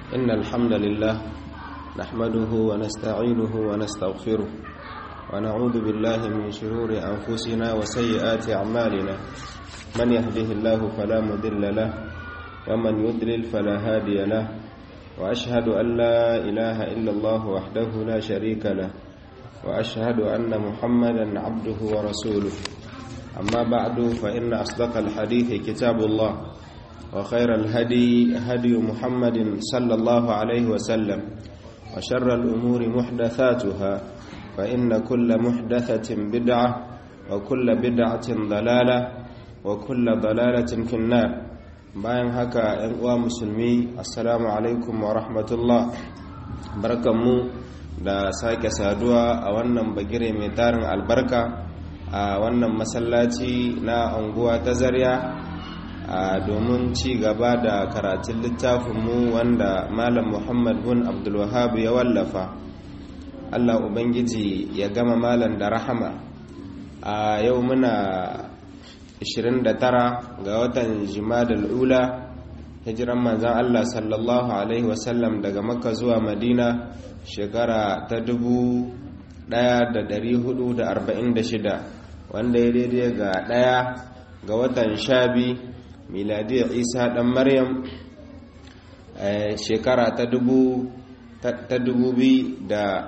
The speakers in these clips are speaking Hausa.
إن الحمد لله نحمده ونستعينه ونستغفره ونعوذ بالله من شرور أنفسنا وسيئات أعمالنا من يهده الله فلا مضل له ومن يضلل فلا هادي له وأشهد أن لا إله إلا الله وحده لا شريك له وأشهد أن محمدا عبده ورسوله أما بعد فإن أصدق الحديث كتاب الله وخير الهدي هدي محمد صلى الله عليه وسلم وشر الأمور محدثاتها فإن كل محدثة بدعة وكل بدعة ضلالة وكل ضلالة في النار bayan haka ‘yan uwa musulmi assalamu alaikum wa rahmatullah barkanmu da sake saduwa a wannan bagire mai tarin albarka a wannan masallaci na anguwa ta zarya domin ci gaba da karatun littafinmu wanda malam muhammad bin abdulwahab ya wallafa allah ubangiji ya gama malam da rahama a yau muna 29 ga watan jimadal ula hijiran manzan Allah sallallahu Alaihi wasallam daga makka zuwa madina shekara ta 1446 wanda ya daidai ga daya ga watan shabi miladiyar isa dan maryam shekara ta 2024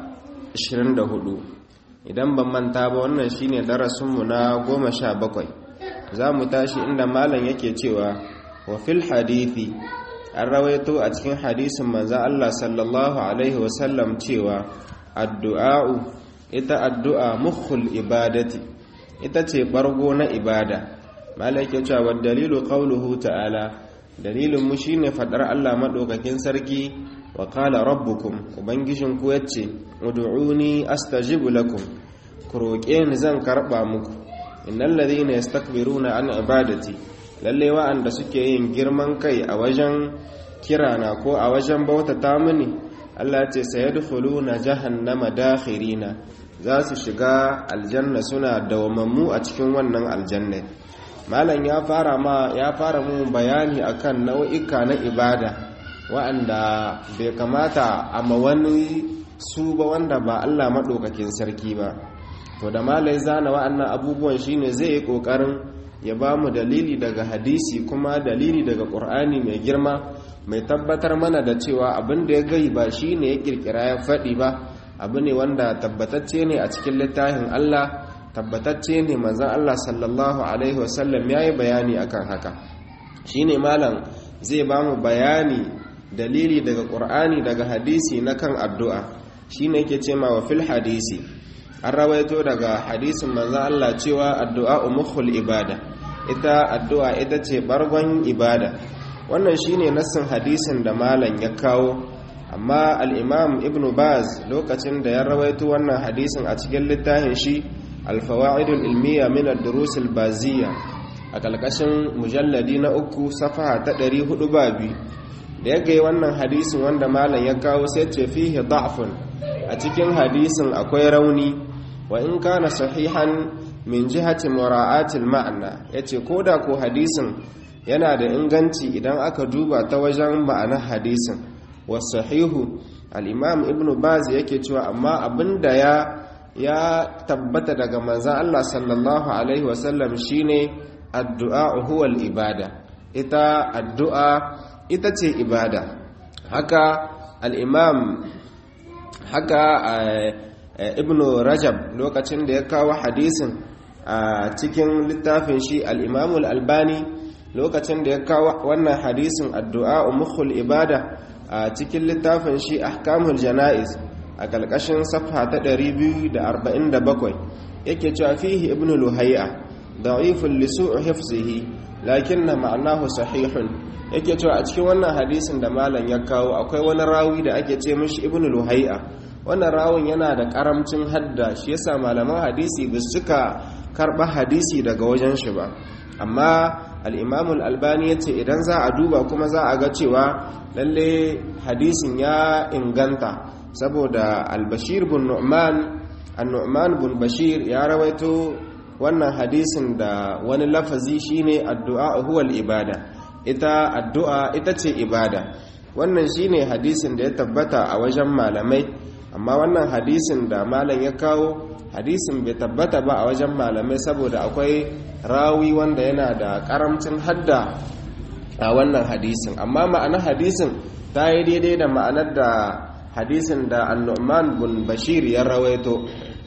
idan ban manta ba wannan shine darasinmu na goma sha bakwai za mu tashi inda malam yake cewa wa fil hadithi an rawaito a cikin hadisin manzan Allah sallallahu alaihi wasallam cewa addu'a'u ita addu'a mukhul ibadati ita ce bargo na ibada malam yake cewa wa dalilu qawluhu ta'ala dalilin mu shine fadar Allah madaukakin sarki wa qala rabbukum ubangijin ku yace ud'uni astajibu lakum ku roƙe ni zan karba muku innal ladhina yastakbiruna an ibadati lalle wa'anda suke yin girman kai a wajen kirana ko a wajen bautata mini Allah ce sayadkhuluna jahannama dakhirina za su shiga aljanna suna dawamammu a cikin wannan aljanna malam ya fara ma ya fara mu bayani akan nau'ika na ibada wa'anda bai kamata a ma wani su ba wanda ba Allah madaukakin sarki ba to da malai zana wa'annan abubuwan shine zai yi kokarin ya ba mu dalili daga hadisi kuma dalili daga qur'ani mai girma mai tabbatar mana da cewa abin da ya gai ba shine ya kirkira ya faɗi ba abu ne wanda tabbatacce ne a cikin littafin Allah tabbatacce ne manzon Allah sallallahu alaihi wasallam yayi bayani akan haka shine malam zai ba mu bayani dalili daga qur'ani daga hadisi na kan addu'a shine yake cewa wa fil hadisi an rawaito daga hadisin manzan Allah cewa addu'a umukhul ibada ita addu'a ita ce bargon ibada wannan shine nassin hadisin da malam ya kawo amma al-imam ibn baz lokacin da ya rawaito wannan hadisin a cikin littafin shi al-fawaidul ilmiya min ad-durus al-baziyya a kalkashin mujalladi na uku safaha ta 400 babi da ya gai wannan hadisin wanda malam ya kawo sai ce fihi da'fun a cikin hadisin akwai rauni wa in kana sahihan min jihati mura'atil ma'ana yace koda ko hadisin yana da inganci idan aka duba ta wajen ma'anar hadisin wasahihu al-imam ibnu baz yake cewa amma abinda ya ya tabbata daga manzon Allah sallallahu alaihi wasallam shine addu'a huwa al-ibada ita addu'a ita ce ibada haka al-imam haka ibn rajab lokacin da ya kawo hadisin a cikin littafin shi al'imamul albani lokacin da ya kawo wannan hadisin addu'a mukhul ibada a cikin littafin shi ahkamul jana'iz a ƙalƙashin safha ta 247 yake cewa fihi ibn luhai'a da'ifun lisu'u hifzihi lakinna ma'anahu sahihun yake cewa a cikin wannan hadisin da malam ya kawo akwai wani rawi da ake ce mishi ibn luhai'a wannan rawun yana da karamcin hadda shi yasa malaman hadisi ba su cika karɓa hadisi daga wajen shi ba amma al'imamul albani ya ce idan za a duba kuma za a ga cewa lalle hadisin ya inganta saboda albashir bin nu'man an-nu'man bin bashir ya rawaito wannan hadisin da wani lafazi shine addu'a huwal ibada ita addu'a ita ce ibada wannan shine hadisin da ya tabbata a wajen malamai amma wannan hadisin da malam ya kawo hadisin bai tabbata ba a wajen malamai saboda akwai rawi wanda yana da karamcin hadda a wannan hadisin amma ma'anar hadisin ta yi daidai da ma'anar da hadisin da annu'man bin bashir ya rawaito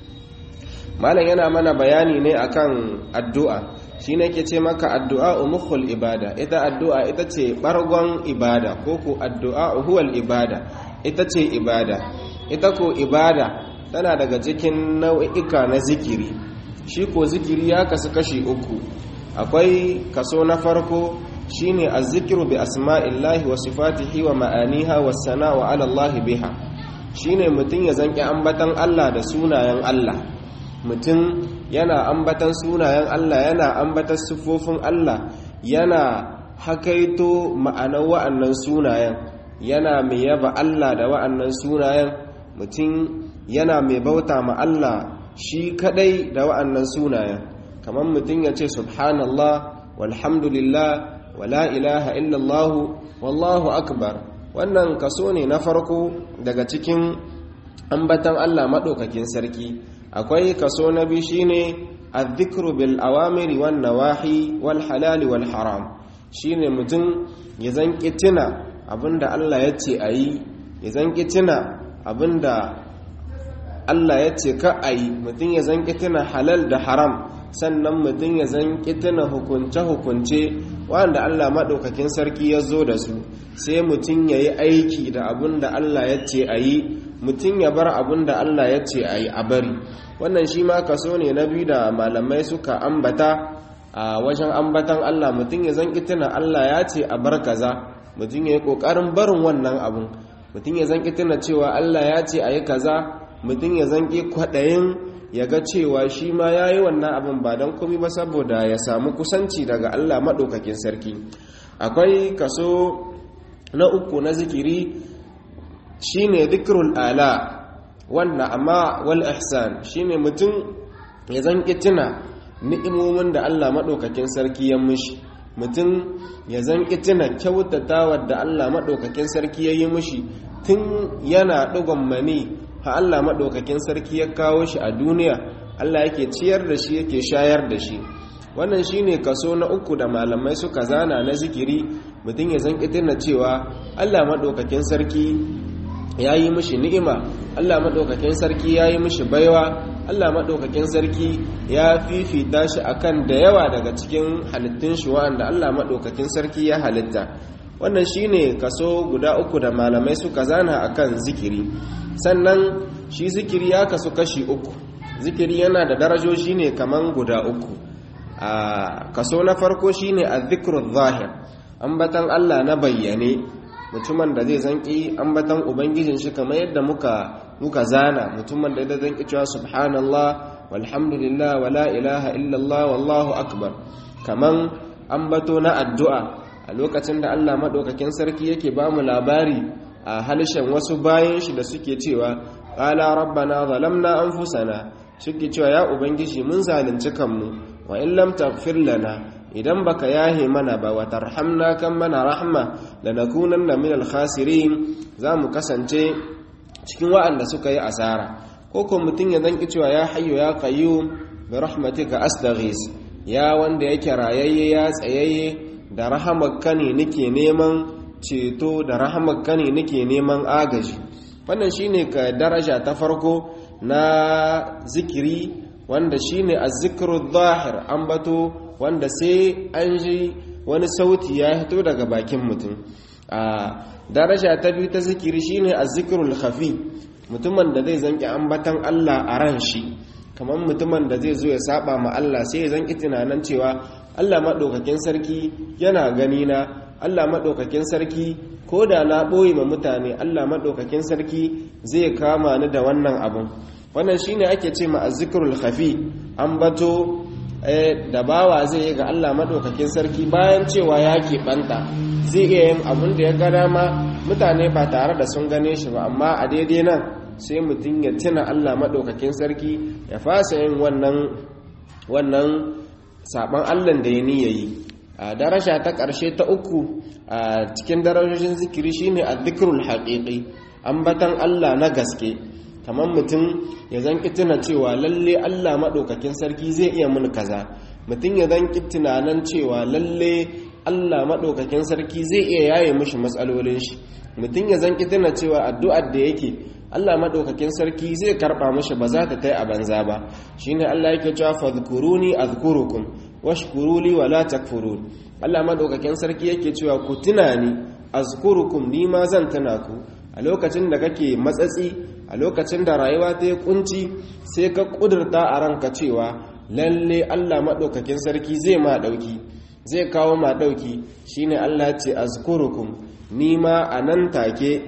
malam yana mana bayani ne akan addu'a shi ne ke ce maka addu'a umukhul ibada ita addu'a ita ce ɓargon ibada ko ku addu'a huwal ibada ita ce ibada ita ko ibada tana daga cikin nau'ika na zikiri shi ko zikiri ya kasu kashi uku akwai kaso na farko shine azzikiru bi asma'illahi wa sifatihi wa ma'aniha wa sana'u ala Allah biha shine mutum ya zanki ambatan Allah da sunayen Allah mutum yana ambatan sunayen Allah yana ambatan siffofin Allah yana hakaito ma'anar wa'annan sunayen yana mai yaba Allah da wa'annan sunayen mutum yana mai bauta ma Allah shi kadai da wa'annan sunayen kamar mutum ya ce subhanallah walhamdulillah wala ilaha illallah wallahu akbar wannan kaso ne na farko daga cikin ambatan Allah maɗaukakin sarki akwai kaso na biyu shine adh-dhikru bil awamiri wan nawahi wal halali wal haram shine mutum ya zanki tuna abinda Allah ya ce ayi ya zanki tuna abinda Allah ya ce ka ayi mutum ya zanki tuna halal da haram sannan mutum ya zanki tuna hukunce-hukunce wanda Allah maɗaukakin sarki ya zo da su sai mutum ya yi aiki da abinda Allah ya ce ayi mutum ya bar abinda Allah ya ce ayi a bari wannan shi ma kaso ne na biyu da malamai suka ambata a wajen ambatan Allah mutum ya zanki tuna Allah ya ce a bar kaza mutum ya yi ƙoƙarin barin wannan abun mutum ya zanki tuna cewa Allah ya ce a yi kaza mutum ya zanki kwaɗayin ya ga cewa shi ma ya yi wannan abin ba don komi ba saboda ya samu kusanci daga Allah maɗaukakin sarki akwai kaso na uku na zikiri shine zikrul ala wannan amma wal ihsan shine mutum ya zanki tuna ni'imomin da Allah maɗaukakin sarki ya mishi mutum ya zanki tuna kyautatawa da Allah maɗaukakin sarki ya yi mishi tun yana ɗigon mani ha Allah maɗaukakin sarki ya kawo shi a duniya Allah yake ciyar da shi yake shayar da shi wannan shine kaso na uku da malamai suka zana na zikiri mutum ya zanki tuna cewa Allah maɗaukakin sarki ya yi mishi ni'ima Allah maɗaukakin sarki ya yi mishi baiwa Allah maɗaukakin sarki ya fifita shi akan da yawa daga cikin halittun shi wa'anda Allah maɗaukakin sarki ya halitta wannan shine kaso guda uku da malamai suka zana akan zikiri sannan shi zikiri ya kasu kashi uku zikiri yana da darajoji ne kaman guda uku a kaso na farko shine az-zikru zahir ambatan Allah na bayyane mutumin da zai zanki ambatan ubangijin shi kamar yadda muka muka zana mutumin da zai zanki cewa subhanallah walhamdulillah wala ilaha illallah wallahu akbar kaman ambato na addu'a a lokacin da Allah madaukakin sarki yake ba mu labari a halishan wasu bayan shi da suke cewa qala rabbana zalamna anfusana suke cewa ya ubangiji mun zalunci kanmu wa in lam taghfir lana idan baka yahe mana ba wa tarhamna kan mana rahma lanakunanna minal khasirin zamu kasance cikin wa'anda suka yi asara ko ko mutun ya zanki cewa ya hayyu ya qayyum bi rahmatika astaghis ya wanda yake rayayye ya tsayayye da rahamarka ne nake neman ceto da rahamarka ne nake neman agaji wannan shine ka daraja ta farko na zikiri wanda shine az-zikru dhahir ambato wanda sai an ji wani sauti ya fito daga bakin mutum a daraja ta biyu ta zikiri shine az-zikrul khafi mutumin da zai zanki ambatan Allah a ran shi kamar mutumin da zai zo ya saba ma Allah sai ya zanki tunanin cewa Allah madaukakin sarki yana gani na Allah madaukakin sarki ko da na ɓoye ma mutane Allah madaukakin sarki zai kama ni da wannan abun wannan shine ake ce ma az-zikrul khafi ambato da bawa zai yi ga Allah maɗaukakin sarki bayan cewa ya keɓanta zai iya yin abin da ya ga dama mutane ba tare da sun gane shi ba amma a daidai nan sai mutum ya tuna Allah maɗaukakin sarki ya fasa yin wannan wannan saɓon Allah da ya niya yi a daraja ta ƙarshe ta uku a cikin darajojin zikiri shine adh-dhikrul haqiqi ambatan Allah na gaske kamar mutum ya zan tuna cewa lalle Allah maɗaukakin sarki zai iya mun kaza mutum ya zan tunanan cewa lalle Allah maɗaukakin sarki zai iya yaye mishi matsalolin shi mutum ya zan tuna cewa addu'ar da yake Allah maɗaukakin sarki zai karɓa mishi ba za ta tai a banza ba shine Allah yake cewa fadhkuruni azkurukum washkuruli wala takfurun Allah maɗaukakin sarki yake cewa ku tuna ni azkurukum ni ma zan tuna ku a lokacin da kake matsatsi a lokacin da rayuwa ta yi kunci sai ka kudurta a ranka cewa lalle Allah maɗaukakin sarki zai ma ɗauki zai kawo ma ɗauki shine Allah ce azkurukum ni ma a nan take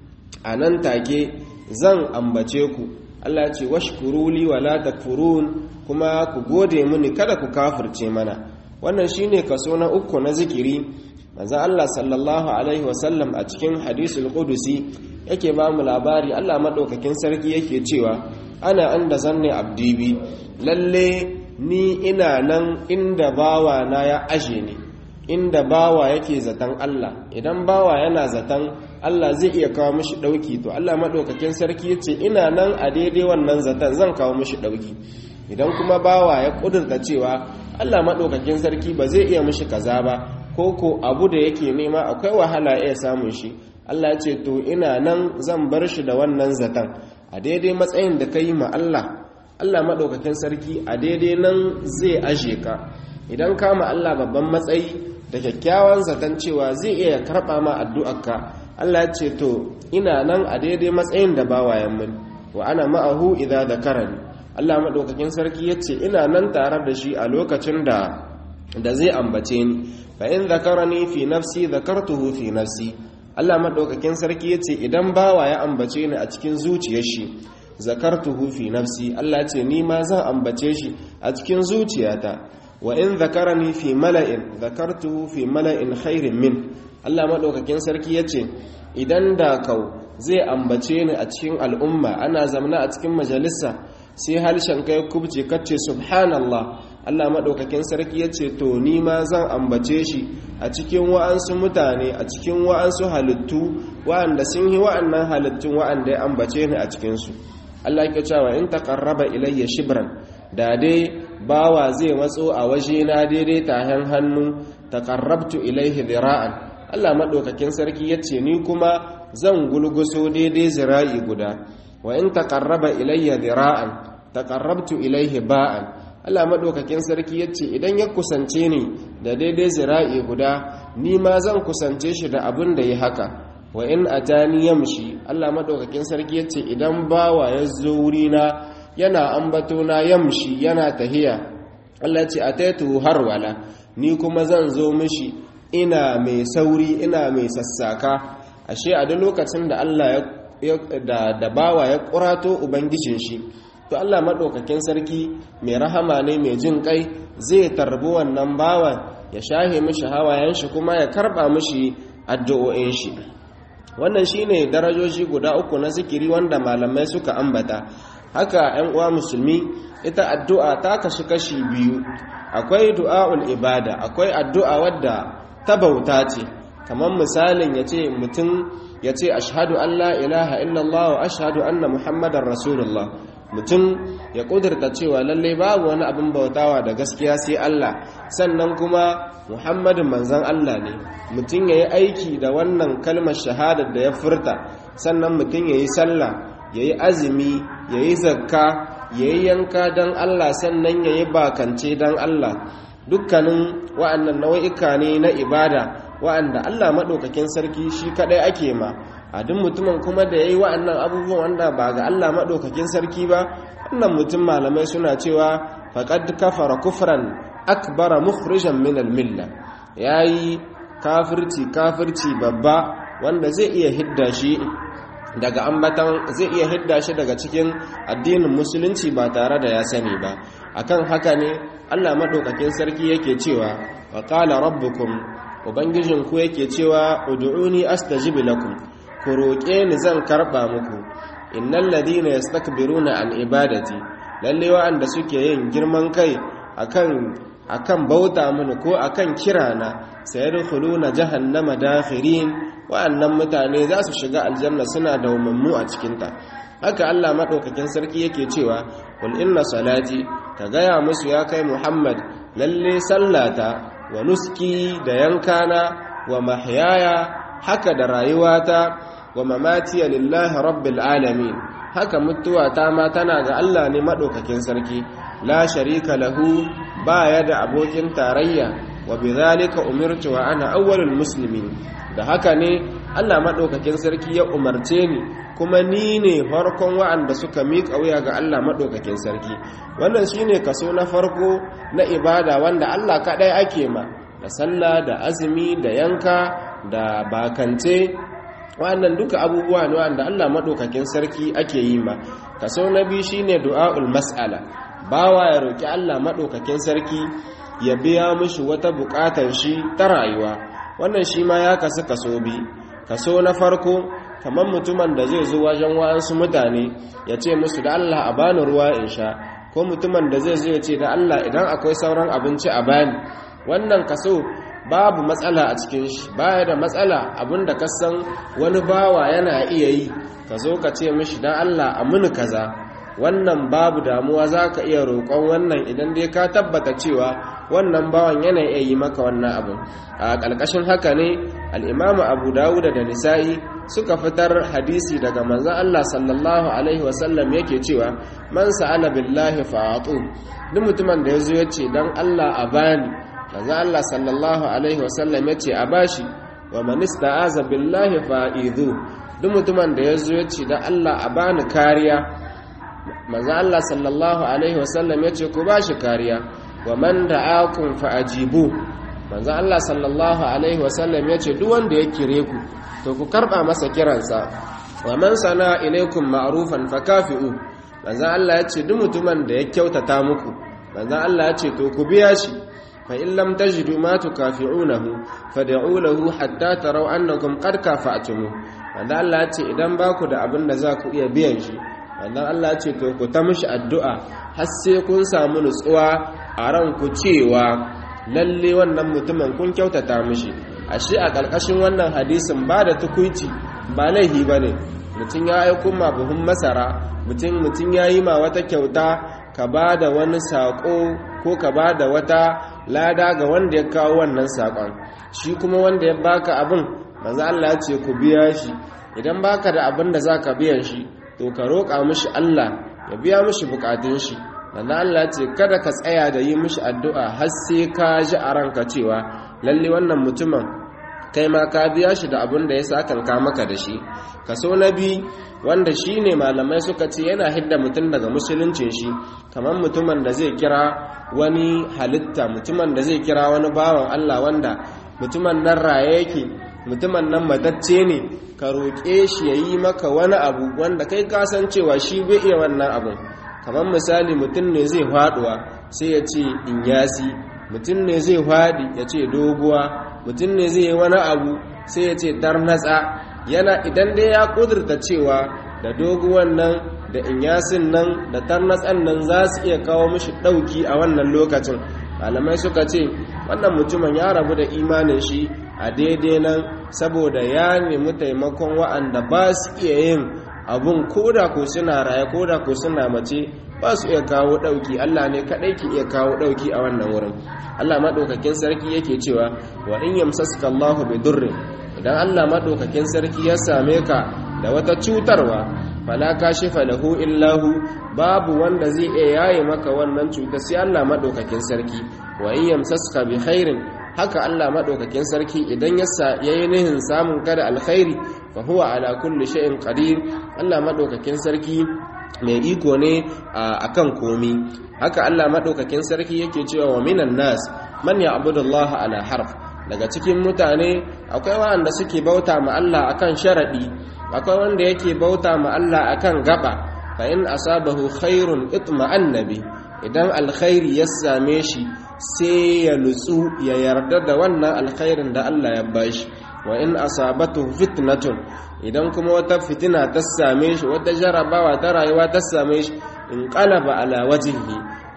a nan take zan ambace ku Allah ce washkuruli wala takfurun kuma ku gode mini kada ku kafirce mana wannan shine kaso na uku na zikiri manzo Allah sallallahu alaihi wasallam a cikin hadisul qudusi yake ba mu labari Allah madaukakin sarki yake cewa ana anda zanne abdi bi lalle ni ina nan inda bawa na ya aje ni inda bawa yake zaton Allah idan bawa yana zaton Allah zai iya kawo mishi dauki to Allah madaukakin sarki yace ina nan a daidai wannan zaton zan kawo mishi dauki idan kuma bawa ya kudurta cewa Allah madaukakin sarki ba zai iya mishi kaza ba ko ko abu da yake nema akwai wahala iya samun shi Allah ce to ina nan zan bar shi da wannan zaton a daidai matsayin da ka yi ma Allah Allah maɗaukakin sarki a daidai nan zai aje ka idan ka ma Allah babban matsayi da kyakkyawan zaton cewa zai iya karɓa ma addu'arka Allah ce to ina nan a daidai matsayin da bawayen mun wa ana ma'ahu idza dhakarani Allah maɗaukakin sarki yace ina nan tare da shi a lokacin da da zai ambace ni fa in zakarani fi nafsi zakartuhu fi nafsi Allah madaukakin sarki yace idan bawa ya ambace ni a cikin zuciyar shi zakartuhu fi nafsi Allah ce ni ma zan ambace shi a cikin zuciyata wa in zakarani fi mala'in zakartuhu fi mala'in khairin min Allah madaukakin sarki yace idan da kau zai ambace ni a cikin al'umma ana zamna a cikin majalisa sai harshen kai kubce kace subhanallah Allah maɗaukakin sarki ya ce to ni ma zan ambace shi a cikin wa'ansu mutane a cikin wa'ansu halittu wa'anda sun yi wa'annan halittun wa'anda ya ambace ni a cikinsu Allah ya cewa in taqarraba ilayya shibran da dai bawa zai matso a waje na daidai tahen hannu taqarrabtu ilayhi dhira'an Allah maɗaukakin sarki ya ce ni kuma zan gulguso daidai zira'i guda wa in taqarraba ilayya dhira'an taqarrabtu ilayhi ba'an Allah maɗaukakin sarki ya ce idan ya kusance ni da daidai zira'i guda ni ma zan kusance shi da abin da ya haka wa in atani yamshi Allah maɗaukakin sarki ya ce idan bawa ya zo wurina yana ambato na yamshi yana tahiya Allah ce ataitu har wala ni kuma zan zo mishi ina mai sauri ina mai sassaka ashe a duk lokacin da Allah ya da bawa ya kurato ubangijin shi to Allah maɗaukakin sarki mai rahama ne mai jin kai zai tarbi wannan bawan ya shahe mishi hawayen shi kuma ya karɓa mishi addu'o'in shi wannan shine darajoji guda uku na zikiri wanda malamai suka ambata haka 'yan uwa musulmi ita addu'a ta kashi kashi biyu akwai du'a'ul ibada akwai addu'a wadda ta bauta ce kamar misalin ya ce mutum ya ce ashadu an la ilaha illallah wa ashadu anna muhammadan rasulullah mutum ya kudurta cewa lallai babu wani abin bautawa da gaskiya sai Allah sannan kuma Muhammadin manzan Allah ne mutum ya yi aiki da wannan kalmar shahadar da ya furta sannan mutum ya yi sallah ya yi azumi ya yi zakka ya yi yanka don Allah sannan ya yi bakance don Allah dukkanin wa'annan nau'ika ne na ibada wa'anda Allah maɗaukakin sarki shi kaɗai ake ma a duk mutumin kuma da ya yi wa'annan abubuwan wanda ba ga Allah maɗaukakin sarki ba wannan mutum malamai suna cewa faƙad kafara kufran akbara mukhrijan min almilla ya yi kafirci kafirci babba wanda zai iya hidda shi daga ambatan zai iya hidda shi daga cikin addinin musulunci ba tare da ya sani ba akan haka ne Allah maɗaukakin sarki yake cewa wa qala rabbukum ubangijinku yake cewa ud'uni astajib lakum ku roƙe ni zan karɓa muku innal ladina yastakbiruna an ibadati lalle wa'anda suke yin girman kai akan akan bauta mini ko akan kirana sayadkhuluna jahannama dakhirin wa'annan mutane za su shiga aljanna suna dawwammu a cikinta haka Allah madaukakin sarki yake cewa qul inna salati ka gaya musu ya kai Muhammad lalle sallata wa nuski da yankana wa mahyaya haka da rayuwata wa mamati lillahi rabbil alamin haka mutuwata ma tana ga Allah ne madaukakin sarki la sharika lahu baya da abokin tarayya wa bidhalika umirtu wa ana awwalul muslimin da haka ne Allah madaukakin sarki ya umarce ni kuma ni ne farkon wa'anda suka miƙa wuya ga Allah madaukakin sarki wannan shine kaso na farko na ibada wanda Allah kadai ake ma da sallah da azumi da yanka da bakance wannan duka abubuwa ne wanda Allah madaukakin sarki ake yi ma kaso na biyu shine du'aul mas'ala bawa ya roki Allah madaukakin sarki ya biya mishi wata bukatar shi ta rayuwa wannan shi ma ya kasu kaso bi kaso na farko kamar mutumin da zai zo wajen wa'ansu mutane ya ce musu da Allah a bani ruwa in sha ko mutumin da zai zo ya ce da Allah idan akwai sauran abinci a bani wannan kaso babu matsala a cikin shi baya da matsala abinda ka san wani bawa yana iya yi ka zo ka ce mishi dan Allah a muni kaza wannan babu damuwa za ka iya roƙon wannan idan dai ka tabbata cewa wannan bawan yana iya yi maka wannan abin a ƙarƙashin haka ne al'imamu abu dawuda da nisa'i suka fitar hadisi daga manzan Allah sallallahu alaihi wasallam yake cewa man sa'ala billahi fa'atu duk mutumin da ya zo ya ce don Allah a bani manzan Allah sallallahu alaihi wasallam ya ce a bashi wa man ista'aza billahi fa'idu duk mutumin da ya zo ya ce don Allah a bani kariya manzo Allah sallallahu alaihi wasallam yace ku bashi kariya wa man da'akum fa'ajibu manzo Allah sallallahu alaihi wasallam yace duk wanda ya kire ku to ku karba masa kiransa wa man sana ilaikum ma'rufan fakafi'u manzo Allah yace duk mutumin da ya kyautata muku manzo Allah yace to ku biya shi fa in lam tajidu ma tukafi'unahu fad'u lahu hatta taraw annakum qad kafa'tumu manzo Allah yace idan baku da abin da za ku iya biyan shi wannan Allah ce to ku ta mishi addu'a har sai kun samu nutsuwa a ranku cewa lalle wannan mutumin kun kyautata mishi ashe a ƙarƙashin wannan hadisin ba da tukuici ba laihi ba ne mutum ya aiko ma buhun masara mutum mutum ya yi ma wata kyauta ka ba da wani saƙo ko ka ba da wata lada ga wanda ya kawo wannan saƙon shi kuma wanda ya baka abin manzo Allah ce ku biya shi idan baka da abin da za ka biyan shi to ka roƙa mishi Allah ya biya mishi bukatun shi dan Allah ce kada ka tsaya da yi mishi addu'a har sai ka ji a ranka cewa lalle wannan mutumin kai ma ka biya shi da abin da ya sakanka maka da shi kaso na bi wanda shi ne malamai suka ce yana hidda mutum daga musuluncin shi kamar mutumin da zai kira wani halitta mutumin da zai kira wani bawan Allah wanda mutumin nan raye yake mutumin nan matacce ne ka roƙe shi ya yi maka wani abu wanda kai kasancewa shi bai iya wannan abun kamar misali mutum ne zai faɗuwa sai ya ce in yasi mutum ne zai faɗi ya ce doguwa mutum ne zai yi wani abu sai ya ce tarnatsa yana idan dai ya ƙudurta cewa da doguwan nan da inyasin nan da tarnatsan nan za su iya kawo mishi ɗauki a wannan lokacin malamai suka ce wannan mutumin ya rabu da imanin shi a daidai nan saboda ya nemi taimakon wa'anda ba su iya yin abun koda ko suna raye koda ko suna mace ba su iya kawo ɗauki Allah ne kaɗai ke iya kawo ɗauki a wannan wurin Allah maɗaukakin sarki yake cewa wa in yamsaska Allahu bi durrin idan Allah maɗaukakin sarki ya same ka da wata cutarwa fala kashifa lahu illahu babu wanda zai iya yaye maka wannan cuta sai Allah maɗaukakin sarki wa in yamsaska bi khairin haka Allah maɗaukakin sarki idan ya yi nihin samun kada alkhairi fa huwa ala kulli shay'in qadir Allah maɗaukakin sarki mai iko ne a kan komi haka Allah maɗaukakin sarki yake cewa wa minan nas man ya'budu Allah ala harf daga cikin mutane akwai wanda suke bauta ma Allah akan sharadi akwai wanda yake bauta ma Allah akan gaba fa in asabahu khairun itma'anna bi idan alkhairi ya same shi sai ya nutsu ya yarda da wannan alkhairin da Allah ya bashi wa in asabatu fitnatun idan kuma wata fitina ta same shi wata jarabawa ta rayuwa ta same shi in qalaba ala wajhihi a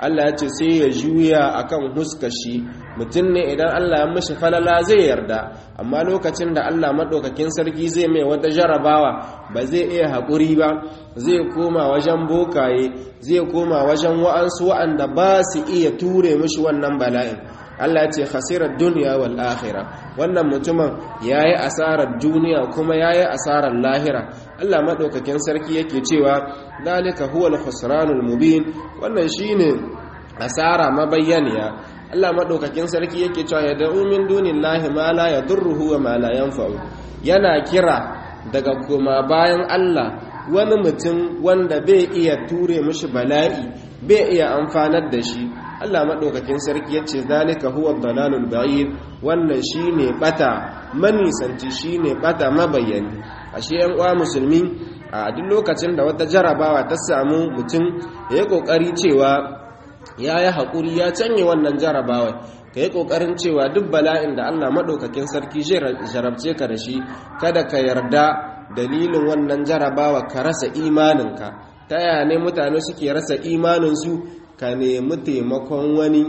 Allah ya ce sai ya juya akan huskashi mutum ne idan Allah ya mishi falala zai yarda amma lokacin da Allah maɗaukakin sarki zai mai wata jarabawa ba zai iya haƙuri ba zai koma wajen bokaye zai koma wajen wa'ansu wa'anda ba su iya ture mishi wannan bala'in Allah ce khasirar duniya wal akhirah wannan mutumin yayi asarar duniya kuma yayi asarar lahira Allah madaukakin sarki yake cewa dalika huwal khusranul mubin wannan shine asara mabayyaniya Allah madaukakin sarki yake cewa ya da'u min dunillahi ma la yadurruhu wa ma la yanfa'u yana kira daga kuma bayan Allah wani mutum wanda bai iya ture mishi bala'i bai iya amfanar da shi Allah maɗaukakin sarki ya ce zalika huwa dalalul ba'id wannan shine bata manisanci shine bata mabayani ashe yan uwa musulmi a duk lokacin da wata jarabawa ta samu mutum ya yi kokari cewa ya yi haƙuri ya canye wannan jarabawa ka yi ƙoƙarin cewa duk bala'in da Allah maɗaukakin sarki zai jarabce ka da shi kada ka yarda dalilin wannan jarabawa ka rasa imaninka ta yaya ne mutane suke rasa imaninsu ka nemi taimakon wani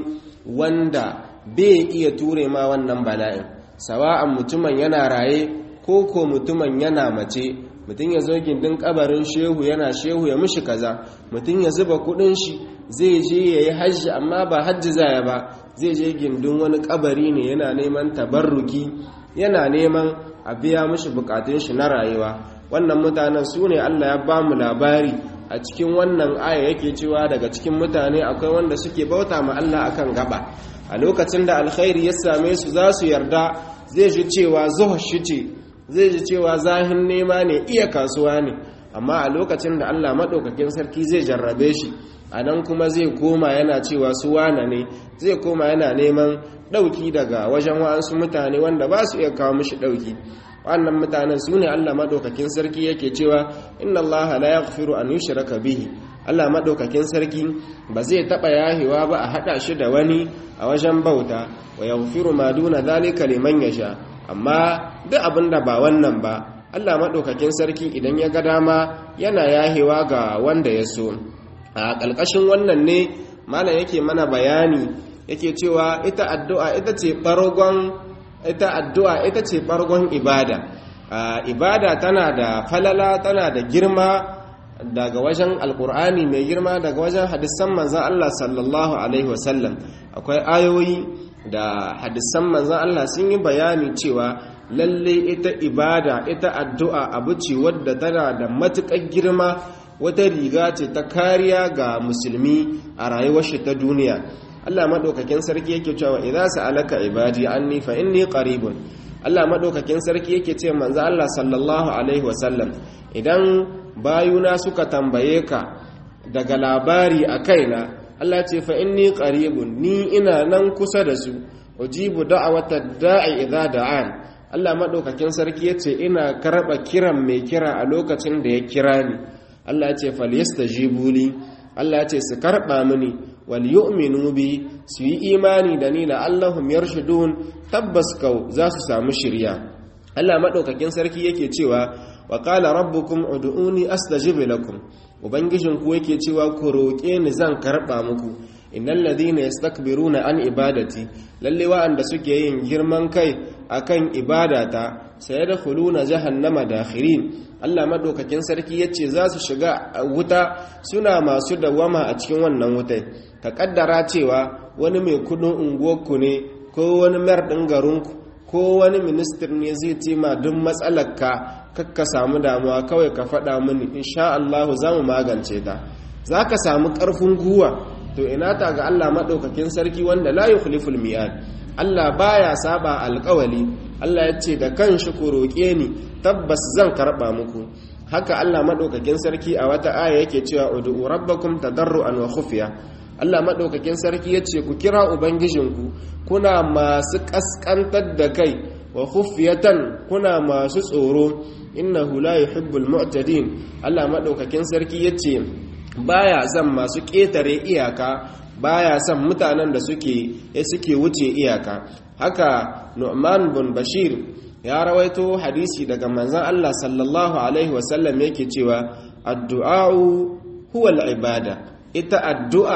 wanda bai iya ture ma wannan bala'in sawa'an mutumin yana raye ko ko mutumin yana mace mutum ya zo gindin kabarin shehu yana shehu ya mishi kaza mutum ya zuba kudin shi zai je ya yi hajji amma ba hajji zaya ba zai je gindin wani kabari ne yana neman tabarruki yana neman a biya mishi bukatun shi na rayuwa wannan mutanen su ne allah ya ba mu labari a cikin wannan aya yake cewa daga cikin mutane akwai wanda suke bauta ma Allah akan gaba a lokacin da alkhairi ya same su za su yarda zai ji cewa zuwa shi ce zai ji cewa zahin nema ne iya kasuwa ne amma a lokacin da Allah maɗaukakin sarki zai jarrabe shi a nan kuma zai koma yana cewa su wane ne zai koma yana neman ɗauki daga wajen wa'ansu mutane wanda ba su iya kawo mishi ɗauki wannan mutanen su ne Allah maɗaukakin sarki yake cewa inna Allah la yaghfiru an yushraka bihi Allah maɗaukakin sarki ba zai taɓa yahewa ba a haɗa shi da wani a wajen bauta wa yaghfiru ma duna zalika liman yasha amma duk abin da ba wannan ba Allah maɗaukakin sarki idan ya ga dama yana yahewa ga wanda ya so a ƙalƙashin wannan ne malam yake mana bayani yake cewa ita addu'a ita ce ɓargon ita addu'a ita ce ɓargon ibada ibada tana da falala tana da girma daga wajen alkur'ani mai girma daga wajen hadisan manzan Allah sallallahu alaihi wasallam akwai ayoyi da hadisan manzan Allah sun yi bayani cewa lalle ita ibada ita addu'a abu ce wadda tana da matuƙar girma wata riga ce ta kariya ga musulmi a rayuwar shi ta duniya Allah madaukakin sarki yake cewa idza sa'alaka ibadi anni fa inni qaribun Allah madaukakin sarki yake ce manzo Allah sallallahu alaihi wasallam idan bayuna suka tambaye ka daga labari a kaina Allah ce fa inni qaribun ni ina nan kusa da su ujibu da'wata da'i idza da'an Allah madaukakin sarki yace ina karba kiran mai kira a lokacin da ya kira ni Allah ya ce falyastajibu li Allah ya ce su karba mini wal yu'minu bi su yi imani da ni la allahum yarshudun tabbas kau za su samu shirya Allah madaukakin sarki yake cewa wa qala rabbukum ud'uni astajib lakum ubangijin ku yake cewa ku roƙe ni zan karba muku innal ladhina yastakbiruna an ibadati lalle wa'anda suke yin girman kai akan ibadata sayadkhuluna jahannama dakhirin Allah madaukakin sarki yace za su shiga wuta suna masu dawama a cikin wannan wutai ka kaddara cewa wani mai kudin unguwarku ne ko wani mayar ɗin garinku ko wani ministir ne zai ce ma duk matsalarka kakka samu damuwa kawai ka faɗa mini insha Allah za mu magance ta za ka samu ƙarfin guwa to ina ta ga Allah maɗaukakin sarki wanda la yukhliful mi'ad Allah baya saba alƙawali Allah ya ce da kanshi ku roƙe ni tabbas zan karɓa muku haka Allah maɗaukakin sarki a wata aya yake cewa ud'u rabbakum tadarruan wa khufiya Allah maɗaukakin sarki ya ce ku kira ubangijinku kuna masu ƙasƙantar da kai wa khufiyatan kuna masu tsoro innahu la yuhibbul mu'tadin Allah maɗaukakin sarki ya ce baya son masu ƙetare iyaka baya son mutanen da suke suke wuce iyaka haka Nu'man bin Bashir ya rawaito hadisi daga manzon Allah sallallahu alaihi wasallam yake cewa addu'a huwa al-ibada ita addu'a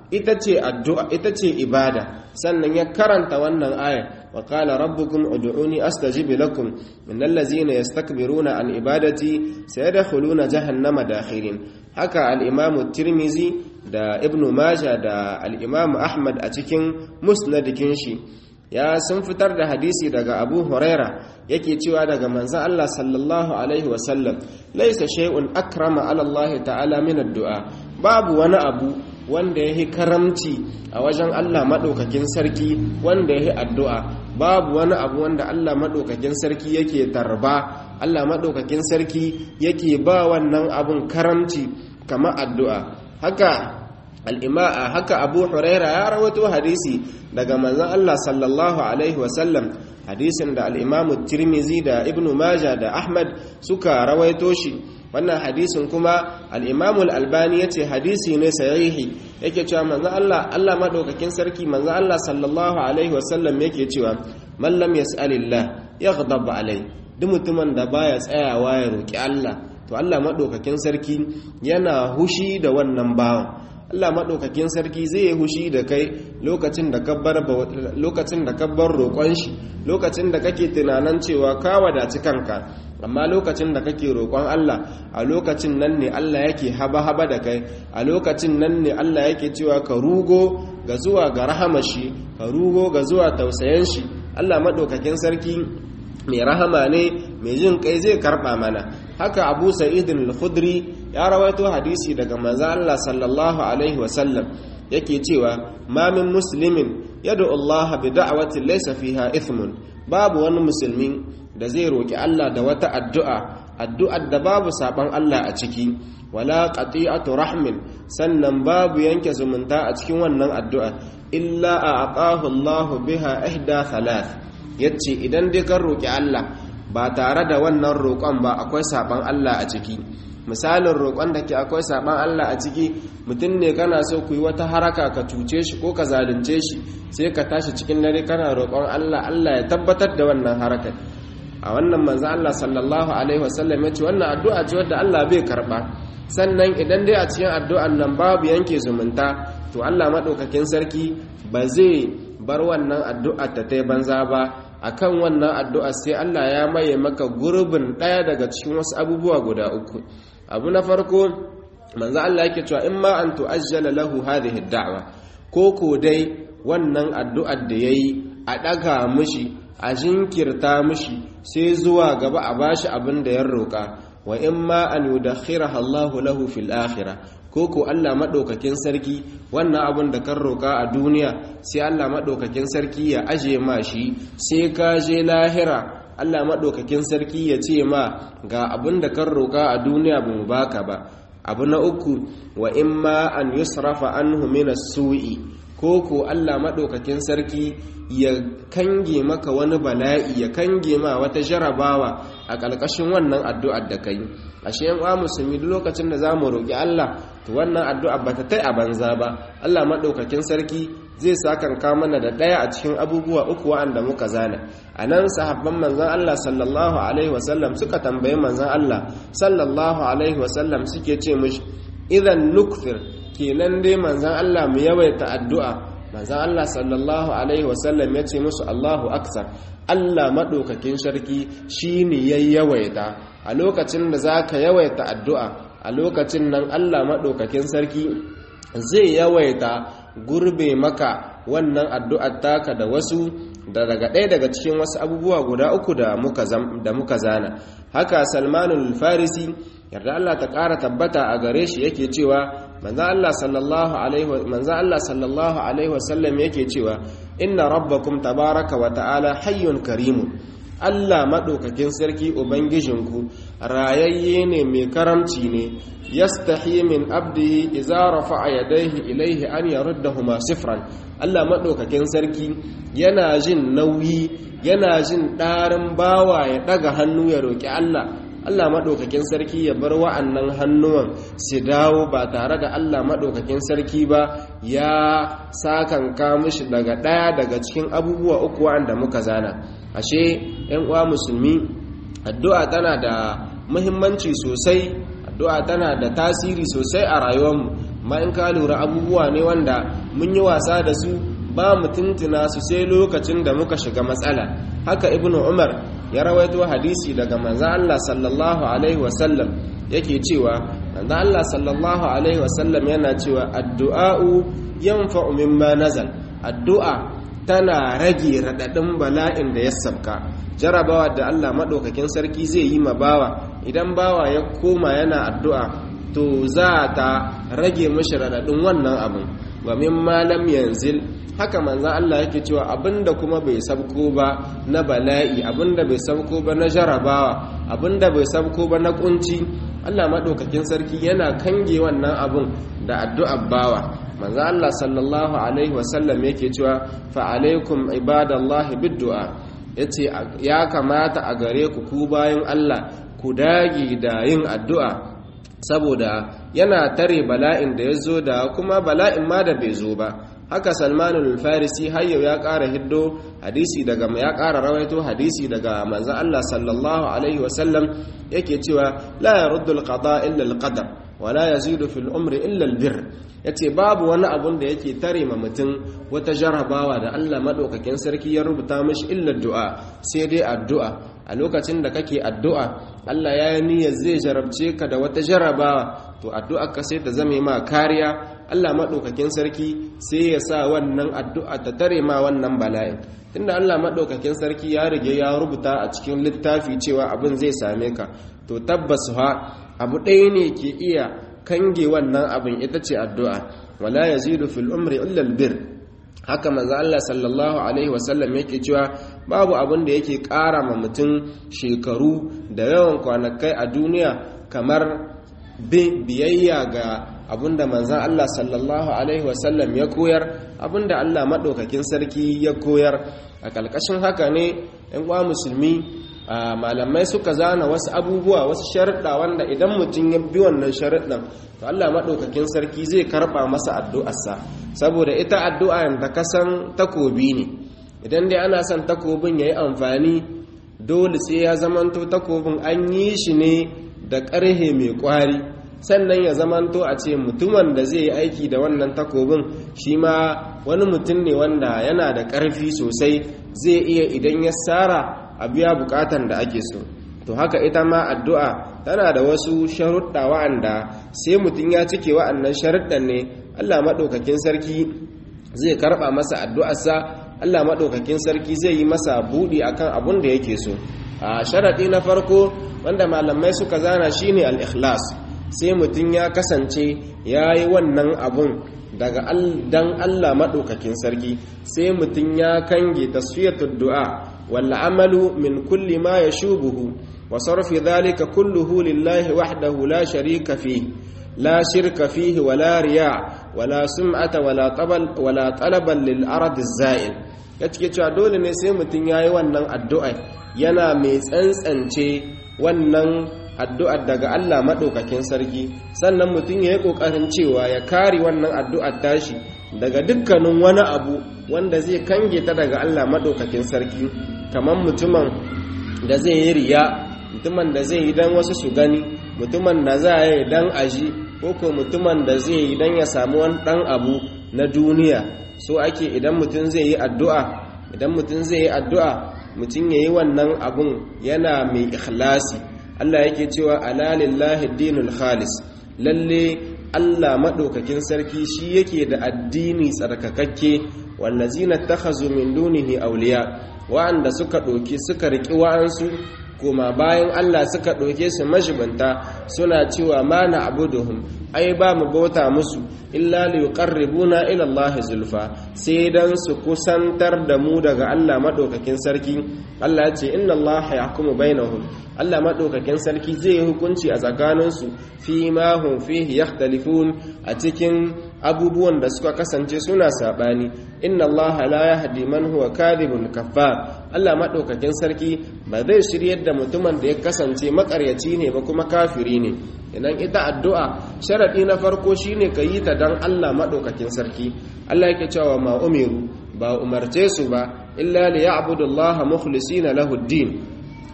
ita ce addu'a ita ce ibada sannan ya karanta wannan aya wa qala rabbukum ud'uni astajib lakum innal ladzina yastakbiruna an ibadati sayadkhuluna jahannama dakhirin haka al-imam tirmizi da ibn majah da al-imam ahmad a cikin musnadikin shi ya sun fitar da hadisi daga abu huraira yake cewa daga manzan Allah sallallahu alaihi wasallam laisa shay'un akrama ala Allah ta'ala min addu'a babu wani abu wanda yahi karamci a wajen Allah madaukakin sarki wanda yahi addu'a babu wani abu wanda Allah madaukakin sarki yake tarba Allah madaukakin sarki yake ba wannan abun karamci kamar addu'a haka al'ima'a haka abu huraira ya rawato hadisi daga manzan Allah sallallahu Alaihi wasallam hadisin da al'imamu tirmizi da ibn maja da ahmad suka rawaito shi wannan hadisin kuma al'imamu al'albani ya ce hadisi ne sahihi yake cewa manzan Allah Allah maɗaukakin sarki manzan Allah sallallahu Alaihi wasallam yake cewa mallam ya sa'alillah ya gudabba alai duk mutumin da baya tsayawa ya roƙi Allah to Allah maɗaukakin sarki yana hushi da wannan bawan Allah maɗaukakin sarki zai yi hushi da kai lokacin da ka bar roƙon shi lokacin da kake tunanin cewa ka wadaci kanka amma lokacin da kake roƙon Allah a lokacin nan ne Allah yake haba-haba da kai a lokacin nan ne Allah yake cewa ka rugo ga zuwa ga rahama shi ka rugo ga zuwa tausayen shi Allah maɗaukakin sarki mai rahama ne mai jin kai zai karɓa mana haka abu sa'idin al-khudri ya rawaito hadisi daga manzo Allah sallallahu alaihi wasallam yake cewa ma min muslimin yad'u Allah bi da'wati laysa fiha ithmun babu wani musulmi da zai roki Allah da wata addu'a addu'ar da babu saban Allah a ciki wala qati'atu rahmin sannan babu yanke zumunta a cikin wannan addu'a illa a'tahu Allah biha ihda thalath yace idan dai kan roki Allah ba tare da wannan roƙon ba akwai saban Allah a ciki misalin roƙon da ke akwai saban Allah a ciki mutum ne kana so ku yi wata haraka ka cuce shi ko ka zalunce shi sai ka tashi cikin dare kana roƙon Allah Allah ya tabbatar da wannan harakar a wannan manzo Allah sallallahu alaihi wasallam ya ce wannan addu'a ce wadda Allah bai karba sannan idan dai a cikin addu'an nan babu yanke zumunta to Allah madaukakin sarki ba zai bar wannan addu'a ta tai banza ba akan wannan addu'a sai Allah ya maye maka gurbin ɗaya daga cikin wasu abubuwa guda uku abu na farko manzo Allah yake cewa in ma an tu'ajjala lahu hadhihi ad-da'wa ko ko dai wannan addu'ar da yayi a daga mishi a jinkirta mishi sai zuwa gaba a bashi abin da ya roka wa in ma an yudakhiraha Allah lahu fil akhirah ko ko Allah madaukakin sarki wannan abin da kan roka a duniya sai Allah madaukakin sarki ya aje ma shi sai ka je lahira Allah maɗaukakin sarki ya ce ma ga abin da kan roƙa a duniya ba mu baka ba abu na uku wa in ma an yusrafa anhu min as-su'i ko ko Allah maɗaukakin sarki ya kange maka wani bala'i ya kange ma wata jarabawa a ƙarƙashin wannan addu'ar da kai ashe yan uwa musulmi duk lokacin da zamu roƙi Allah to wannan addu'a bata tai a banza ba Allah maɗaukakin sarki zai sakanka mana da ɗaya a cikin abubuwa uku wa'anda muka zana a nan sahabban manzan Allah sallallahu alaihi wasallam suka tambayi manzan Allah sallallahu alaihi wasallam suke ce mishi idan nukfir kenan dai manzan Allah mu yawaita addu'a manzan Allah sallallahu alaihi wasallam ya ce musu Allahu aksar Allah maɗaukakin sarki shi ne ya yawaita a lokacin da za ka yawaita addu'a a lokacin nan Allah maɗaukakin sarki zai yawaita gurbe maka wannan addu'ar taka da wasu da daga ɗaya daga cikin wasu abubuwa guda uku da muka zana haka salmanul farisi yarda Allah ta ƙara tabbata a gare shi yake cewa manzo Allah sallallahu alaihi wasallam yake cewa inna rabbakum tabaraka wa ta'ala hayyun karimun Allah maɗaukakin sarki Ubangijinku rayayye ne mai karamci ne yastahi min abdihi idza rafa'a yadayhi ilayhi an yaruddahuma sifran Allah maɗaukakin sarki yana jin nauyi yana jin ɗarin bawa ya ɗaga hannu ya roƙi Allah Allah maɗaukakin sarki ya bar wa'annan hannuwan su dawo ba tare da Allah maɗaukakin sarki ba ya sakanka mishi daga ɗaya daga cikin abubuwa uku wa'anda muka zana ashe ‘yan uwa musulmi addu'a tana da muhimmanci sosai addu'a tana da tasiri sosai a rayuwarmu amma in ka lura abubuwa ne wanda mun yi wasa da su ba mu tuntuna su sai lokacin da muka shiga matsala haka ibnu umar ya rawaito hadisi daga manzo Allah sallallahu alaihi wasallam yake cewa manzo Allah sallallahu alaihi wasallam yana cewa addu'a'u yanfa'u mimma nazal addu'a tana rage radadin bala'in da ya sabka jarabawa da Allah madaukakin sarki zai yi ma bawa idan bawa ya koma yana addu'a to za ta rage mishi radadin wannan abin wa mimma lam yanzil haka manzan Allah yake cewa abinda kuma bai sabko ba na bala'i abinda bai sabko ba na jarabawa abinda bai sabko ba na kunci Allah maɗaukakin sarki yana kange wannan abin da addu'ar bawa manzan Allah sallallahu alaihi wasallam yake cewa fa alaikum ibadallahi biddu'a yace ya kamata a gare ku ku bayan Allah ku dage da yin addu'a saboda yana tare bala'in da ya zo da kuma bala'in ma da bai zo ba haka salmanul farisi har yau ya ƙara hiddo hadisi daga ya ƙara rawaito hadisi daga manzon Allah sallallahu alaihi wasallam yake cewa la yaruddu alqada illa alqadar wa la yazidu fil umri illa albir yace babu wani abun da yake tare ma mutum wata jarabawa da Allah madaukakin sarki ya rubuta mishi illa du'a sai dai addu'a a lokacin da kake addu'a Allah ya yi niyyar zai jarabce ka da wata jarabawa to addu'a ka sai ta zame ma kariya Allah maɗaukakin sarki sai ya sa wannan addu'a ta tare ma wannan bala'in tunda Allah maɗaukakin sarki ya rige ya rubuta a cikin littafi cewa abin zai same ka to tabbas ha abu ɗaya ne ke iya kange wannan abin ita ce addu'a wala yazidu fil umri illa albir haka manzo Allah sallallahu alaihi wasallam yake cewa babu abin da yake ƙara ma mutum shekaru da yawan kwanakai a duniya kamar biyayya ga abinda manzan Allah sallallahu Alaihi wasallam ya koyar abinda Allah maɗaukakin sarki ya koyar a ƙalƙashin haka ne ‘yan uwa musulmi malamai suka zana wasu abubuwa wasu sharaɗa wanda idan mutum ya bi wannan sharaɗin to Allah maɗaukakin sarki zai karɓa masa addu'arsa saboda ita addu'a da kasan takobi ne idan dai ana son takobin ya yi amfani dole sai ya zamanto takobin an yi shi ne da ƙarhe mai ƙwari sannan ya zamanto a ce mutumin da zai yi aiki da wannan takobin shi ma wani mutum ne wanda yana da ƙarfi sosai zai iya idan ya tsara a biya bukatan da ake so to haka ita ma addu'a tana da wasu sharuɗa wa'anda sai mutum ya cike wa'annan sharuɗan ne allah maɗaukakin sarki zai karɓa masa addu'arsa allah maɗaukakin sarki zai yi masa buɗi akan abun da yake so a sharaɗi na farko wanda malamai suka zana shine al-ikhlas sai mutum ya kasance ya yi wannan abun daga dan Allah maɗaukakin sarki sai mutum ya kange tasfiyatul du'a wal amalu min kulli ma yashubuhu wa sarfi dhalika kulluhu lillahi wahdahu la sharika fihi la shirka fihi wala riya wala sum'ata wala tabal wala talaban lil arad az-za'il yace cewa dole ne sai mutum yayi wannan addu'a yana mai tsantsance wannan addu'ar daga Allah maɗaukakin sarki sannan mutum ya yi ƙoƙarin cewa ya kare wannan addu'ar tashi daga dukkanin wani abu wanda zai kange ta daga Allah maɗaukakin sarki kamar mutumin da zai yi riya mutumin da zai yi don wasu su gani mutumin da za yi don aji ko ko mutumin da zai yi don ya samu wani ɗan abu na duniya so ake idan mutum zai yi addu'a idan mutum zai yi addu'a mutum ya yi wannan abun yana mai ikhlasi Allah yake cewa ala lillahi dinul khalis lalle Allah madaukakin sarki shi yake da addini tsarkakakke wallazina takhazu min dunihi awliya wa'anda suka doki suka riki wa'ansu kuma bayan Allah suka doke su majibanta suna cewa ma na abuduhum ai ba mu bauta musu illa li yuqarribuna ila Allah zulfa sai dan su kusantar da mu daga Allah madaukakin sarki Allah ya ce inna Allah yahkumu bainahum Allah madaukakin sarki zai yi hukunci a tsakaninsu fi ma hum fihi yakhtalifun a cikin abubuwan da suka kasance suna sabani inna Allah la yahdi man huwa kadhibun kaffar Allah madaukakin sarki ba zai shiryar da mutumin da ya kasance makaryaci ne ba kuma kafiri ne idan ita addu'a sharadi na farko shine ka yi ta dan Allah madaukakin sarki Allah yake cewa ma umiru ba umarce su ba illa li ya'budu Allah mukhlisina lahu ad-din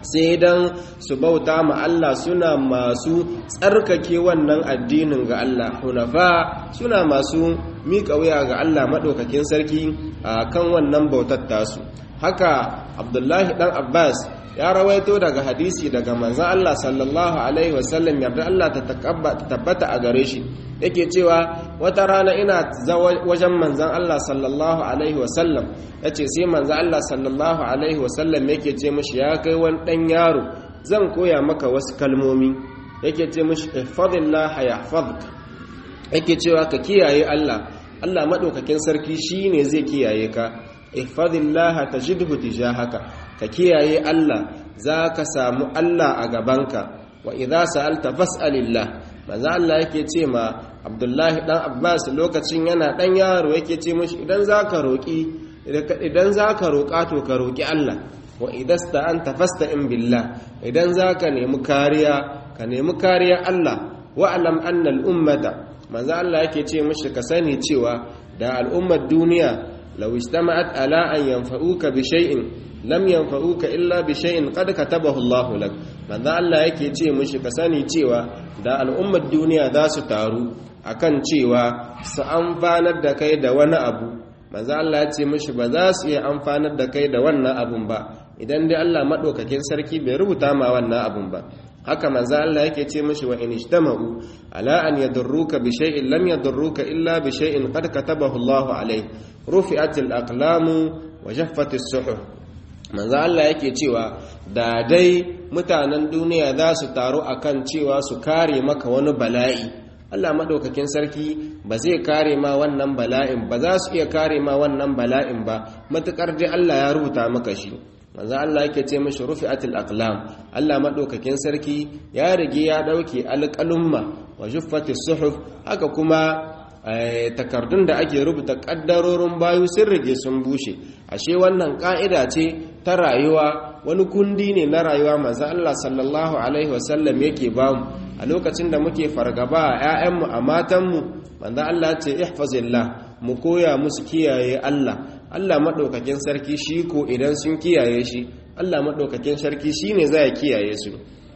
sai dan su bauta ma Allah suna masu tsarkake wannan addinin ga Allah hunafa suna masu miƙa wuya ga Allah maɗaukakin sarki a kan wannan bautar tasu haka abdullahi ɗan abbas ya rawaito daga hadisi daga manzan Allah sallallahu alaihi wasallam yarda Allah ta tabbata a gare shi yake cewa wata rana ina wajen manzan Allah sallallahu alaihi wasallam ya ce sai manzan Allah sallallahu alaihi wasallam yake ce mashi ya kai wani ɗan yaro zan koya maka wasu kalmomi yake ce mashi ihfadillah yahfazka yake cewa ka kiyaye Allah Allah maɗaukakin sarki shine zai kiyaye ka ihfadillah tajidhu tijahaka ka kiyaye Allah za ka samu Allah a gabanka wa idza sa'alta fas'alillah manzo Allah yake ce ma Abdullahi dan Abbas lokacin yana dan yaro yake ce mishi idan zaka roki idan zaka roka to ka roki Allah wa idasta'anta fasta'in billah idan zaka nemi kariya ka nemi kariya Allah wa alam anna al-ummata manzo Allah yake ce mishi ka sani cewa da al'ummar duniya law istama'at ala an yanfa'uka bi shay'in lam yanfa'uka illa bi shay'in qad katabahu Allah lak manzo Allah yake ce mishi ka sani cewa da al'ummar duniya za su taru akan cewa su amfanar da kai da wani abu manzo Allah ya ce mishi ba za su iya amfanar da kai da wannan abun ba idan dai Allah madaukakin sarki bai rubuta ma wannan abun ba haka manzo Allah yake ce mishi wa in ijtama'u ala an yadurruka bi shay'in lam yadurruka illa bi shay'in qad katabahu Allah alayh rufi'atil aqlamu wa jaffatis suhuf manzo Allah yake cewa da dai mutanen duniya za su taru akan cewa su kare maka wani bala'i Allah madaukakin sarki ba zai kare ma wannan bala'in ba za su iya kare ma wannan bala'in ba matukar dai Allah ya rubuta maka shi manzo Allah yake ce mishi rufi'atil aqlam Allah madaukakin sarki ya rige ya dauke alqalumma wa juffatis suhuf haka kuma takardun da ake rubuta kaddarorin bayu sun rige sun bushe ashe wannan ka'ida ce ta rayuwa wani kundi ne na rayuwa manzo Allah sallallahu alaihi wasallam yake bamu a lokacin da muke fargaba a 'ya'yanmu a matanmu manzo Allah ce ihfazillah mu koya musu kiyaye Allah Allah maɗaukakin sarki shi ko idan sun kiyaye shi Allah maɗaukakin sarki shi ne za ya kiyaye su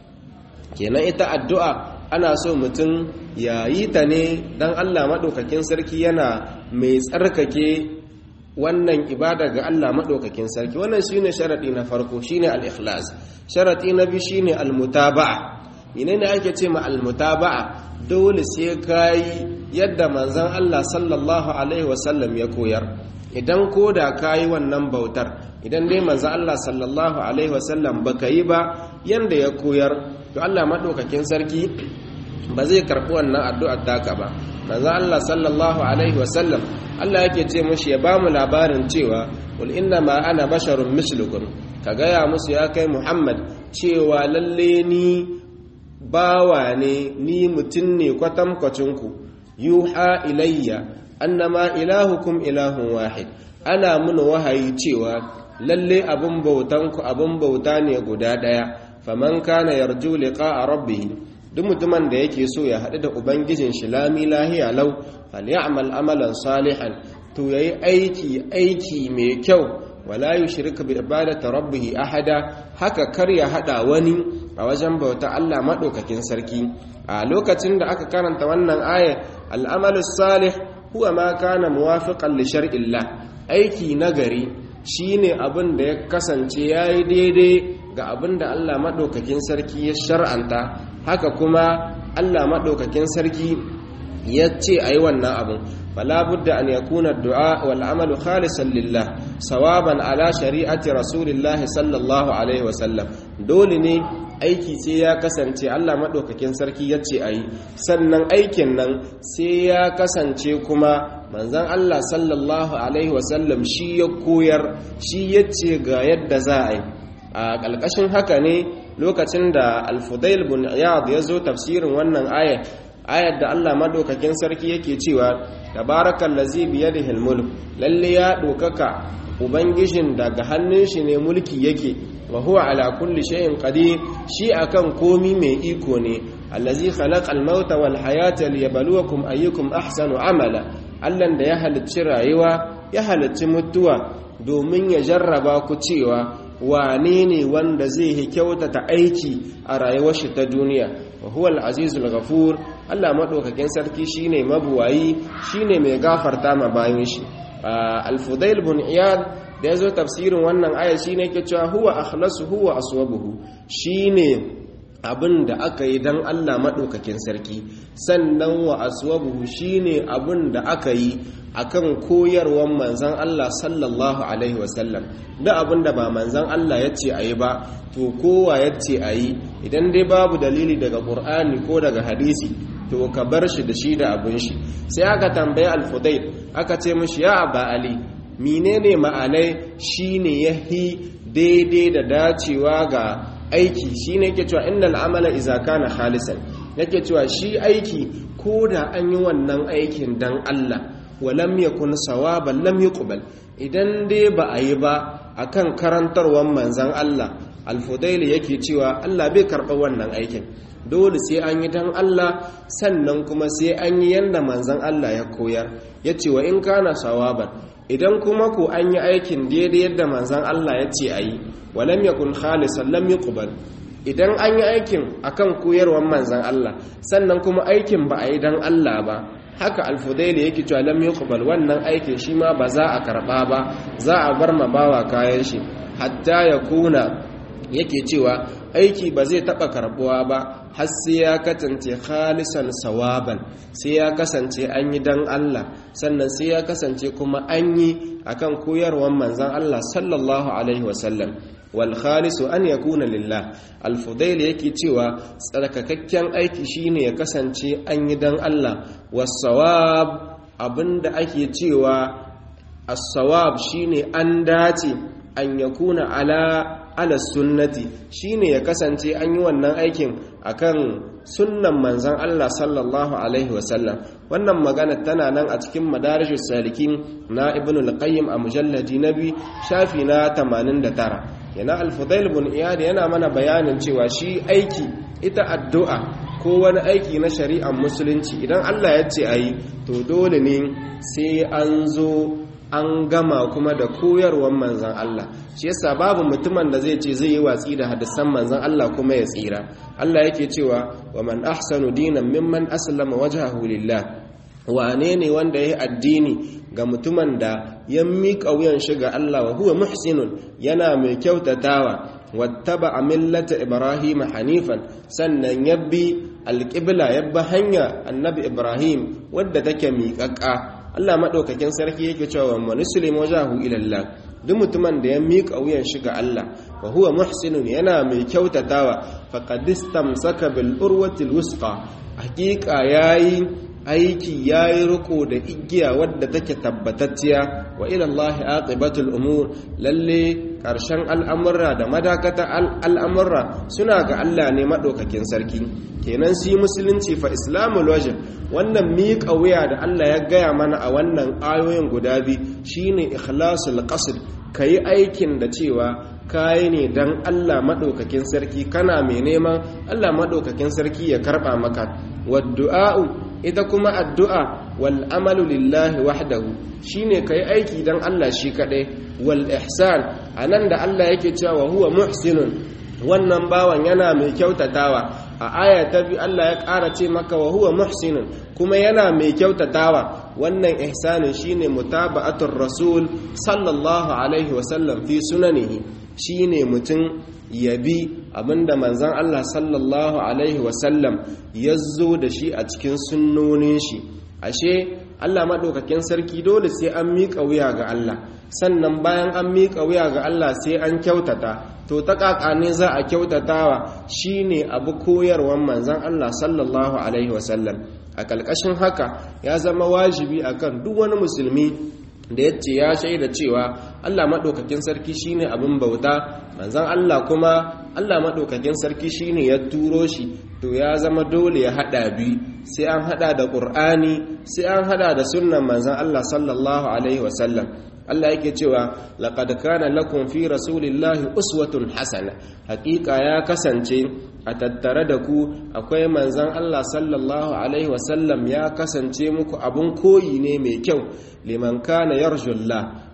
kenan ita addu'a ana so mutum ya yi ta ne don Allah maɗaukakin sarki yana mai tsarkake wannan ibada ga Allah maɗaukakin sarki wannan shi ne sharaɗi na farko shi ne al'ikhlas sharaɗi na biyu shi ne almutaba'a ine ne ake ce ma almutaba'a dole sai ka yi yadda manzan Allah sallallahu alaihi wasallam ya koyar idan ko da ka yi wannan bautar idan dai manzo Allah sallallahu alaihi wasallam baka yi ba yanda ya koyar to Allah madaukakin sarki ba zai karɓi wannan addu'ar taka ba manzo Allah sallallahu alaihi wasallam Allah yake ce mushi ya ba mu labarin cewa qul inna ma ana basharun mislukum ka gaya musu ya kai Muhammad cewa lalle ni bawa ne ni mutum ne kwatankwacinku yuha ilayya annama ilahukum ilahun wahid ana mun wahayi cewa lalle abun bautanku abun bauta ne guda daya faman kana yarju liqa'a rabbih duk mutumin da yake so ya haɗu da ubangijin shi lami lahiya lau falyamal amalan salihan to yayi aiki aiki mai kyau wala yushrik bi ibadati rabbih ahada haka kar ya hada wani a wajen bauta Allah madaukakin sarki a lokacin da aka karanta wannan ayar al-amalu salih huwa ma kana muwafiqan li shar'illah aiki nagari shine abin da ya kasance yayi daidai ga abin da Allah madaukakin sarki ya shar'anta haka kuma Allah madaukakin sarki ya ce ayi wannan abin fala budda an yakuna ad-du'a wal amalu khalisan lillah sawaban ala shari'ati rasulillahi sallallahu alaihi wasallam dole ne aiki sai ya kasance Allah maɗaukakin sarki ya ce a yi sannan aikin nan sai ya kasance kuma manzan Allah sallallahu Alaihi wasallam shi ya koyar shi ya ce ga yadda za a yi a ƙalƙashin haka ne lokacin da alfudail bin iyad ya zo tafsirin wannan ayar ayar da Allah maɗaukakin sarki yake cewa tabarakan lazi biyadihi mulk lalle ya ɗaukaka ubangijin daga hannun shi ne mulki yake wa huwa ala kulli shay'in qadir shi akan komi mai iko ne allazi khalaqal mauta wal hayata liyabluwakum ayyukum ahsanu amala allan da ya halicci rayuwa ya halicci mutuwa domin ya jarraba ku cewa wane ne wanda zai kyautata aiki a rayuwar shi ta duniya wa huwa al-azizul ghafur Allah madaukakin sarki shine mabuwayi shine mai gafarta ma bayin shi al-fudail bin iyad da yazo tafsirin wannan aya shine yake cewa huwa akhlasu huwa aswabuhu shine abin da aka yi don Allah maɗaukakin sarki sannan wa aswabuhu shine abin da aka yi akan koyarwar manzan Allah sallallahu alaihi wasallam da abin da ba manzan Allah ya ce a yi ba to kowa ya ce a yi idan dai babu dalili daga ƙur'ani ko daga hadisi to ka bar shi da shi da abin shi sai aka tambaye alfudail aka ce mishi ya ba ali menene ma'anai shine yahi daidai da dacewa ga aiki shi ne yake cewa innal amala iza kana khalisan yake cewa shi aiki ko da an yi wannan aikin dan Allah walam yakun sawaban lam yuqbal idan dai ba a yi ba akan karantarwar manzan Allah alfudaili yake cewa Allah bai karɓa wannan aikin dole sai an yi dan Allah sannan kuma sai an yi yanda manzan Allah ya koyar yace wa in kana sawaban idan kuma ku an yi aikin daidai yadda manzan Allah ya ce a yi walam yakun khalisan lam yuqbal idan an yi aikin akan koyarwar manzan Allah sannan kuma aikin ba a yi dan Allah ba haka alfudaili yake cewa lam yuqbal wannan aikin shi ma ba za a karba ba za a bar ma bawa kayan shi hatta ya kuna yake cewa aiki ba zai taba karbuwa ba har sai ya kasance khalisan sawaban sai ya kasance an yi dan Allah sannan sai ya kasance kuma an yi akan koyarwar manzan Allah sallallahu alaihi wasallam wal khalisu an yakuna lillah al fudail yake cewa tsarkakakken aiki shine ya kasance an yi dan Allah was sawab abinda ake cewa as sawab shine an dace an yakuna ala ala sunnati shine ya kasance an yi wannan aikin akan sunnan manzan Allah sallallahu alaihi wasallam wannan magana tana nan a cikin madarijus salikin na ibn al-qayyim a mujalladi nabi shafi na 89 yana al-fudail ibn iyad yana mana bayanin cewa shi aiki ita addu'a ko wani aiki na shari'ar musulunci idan Allah ya ce ayi to dole ne sai an zo an gama kuma da koyarwar manzan Allah shi yasa babu mutumin da zai ce zai yi watsi da hadisan manzan Allah kuma ya tsira Allah yake cewa wa man ahsanu dinan mimman aslama wajhahu lillah wane ne wanda ya yi addini ga mutumin da ya miƙa wuyan shi ga Allah wa huwa muhsinun yana mai kyautatawa wattaba millata ibrahim hanifan sannan yabbi alqibla yabba hanya annabi ibrahim wadda take miƙaƙƙa Allah maɗaukakin sarki yake cewa wa muslim wajahu ila Allah duk mutumin da ya miƙa wuyan shi ga Allah wa huwa muhsinun yana mai kyautatawa faqad istamsaka bil urwatil wusqa hakika yayi aiki yayi riko da igiya wadda take tabbatacciya wa ila Allah aqibatul umur lalle karshen al'amurra da madakata al'amurra suna ga Allah ne maɗaukakin sarki kenan si musulunci fa islamul wajib wannan miƙa wuya da Allah ya gaya mana a wannan ayoyin guda biyu shine ikhlasul qasd kayi aikin da cewa kayi ne dan Allah maɗaukakin sarki kana mai neman Allah maɗaukakin sarki ya karɓa maka waddu'a'u ita kuma addu'a wal amalu lillahi wahdahu shine kai aiki dan Allah shi kadai wal ihsan anan da Allah yake cewa huwa muhsinun wannan bawan yana mai kyautatawa a aya ta bi Allah ya ƙara ce maka wa huwa muhsinun kuma yana mai kyautatawa wannan ihsanin shine mutaba'atur rasul sallallahu alaihi wasallam fi sunanihi shine mutum yabi abinda manzan Allah sallallahu alaihi wasallam ya zo da shi a cikin sunnonin shi ashe Allah maɗaukakin sarki dole sai an miƙa wuya ga Allah sannan bayan an miƙa wuya ga Allah sai an kyautata to ta ne za a kyautatawa shine abu koyarwan manzan Allah sallallahu alaihi wasallam a ƙalƙashin haka ya zama wajibi akan duk wani musulmi da ya ce ya shaida cewa Allah maɗaukakin sarki shine abin bauta manzan Allah kuma Allah maɗaukakin sarki shine ya turo shi to ya zama dole ya haɗa biyu sai an haɗa da ƙur'ani sai an haɗa da sunnan manzan Allah sallallahu alaihi wasallam Allah yake cewa laqad kana lakum fi rasulillahi uswatun hasana hakika ya kasance a tattare da ku akwai manzan Allah sallallahu alaihi wasallam ya kasance muku abun koyi ne mai kyau liman kana yarjullah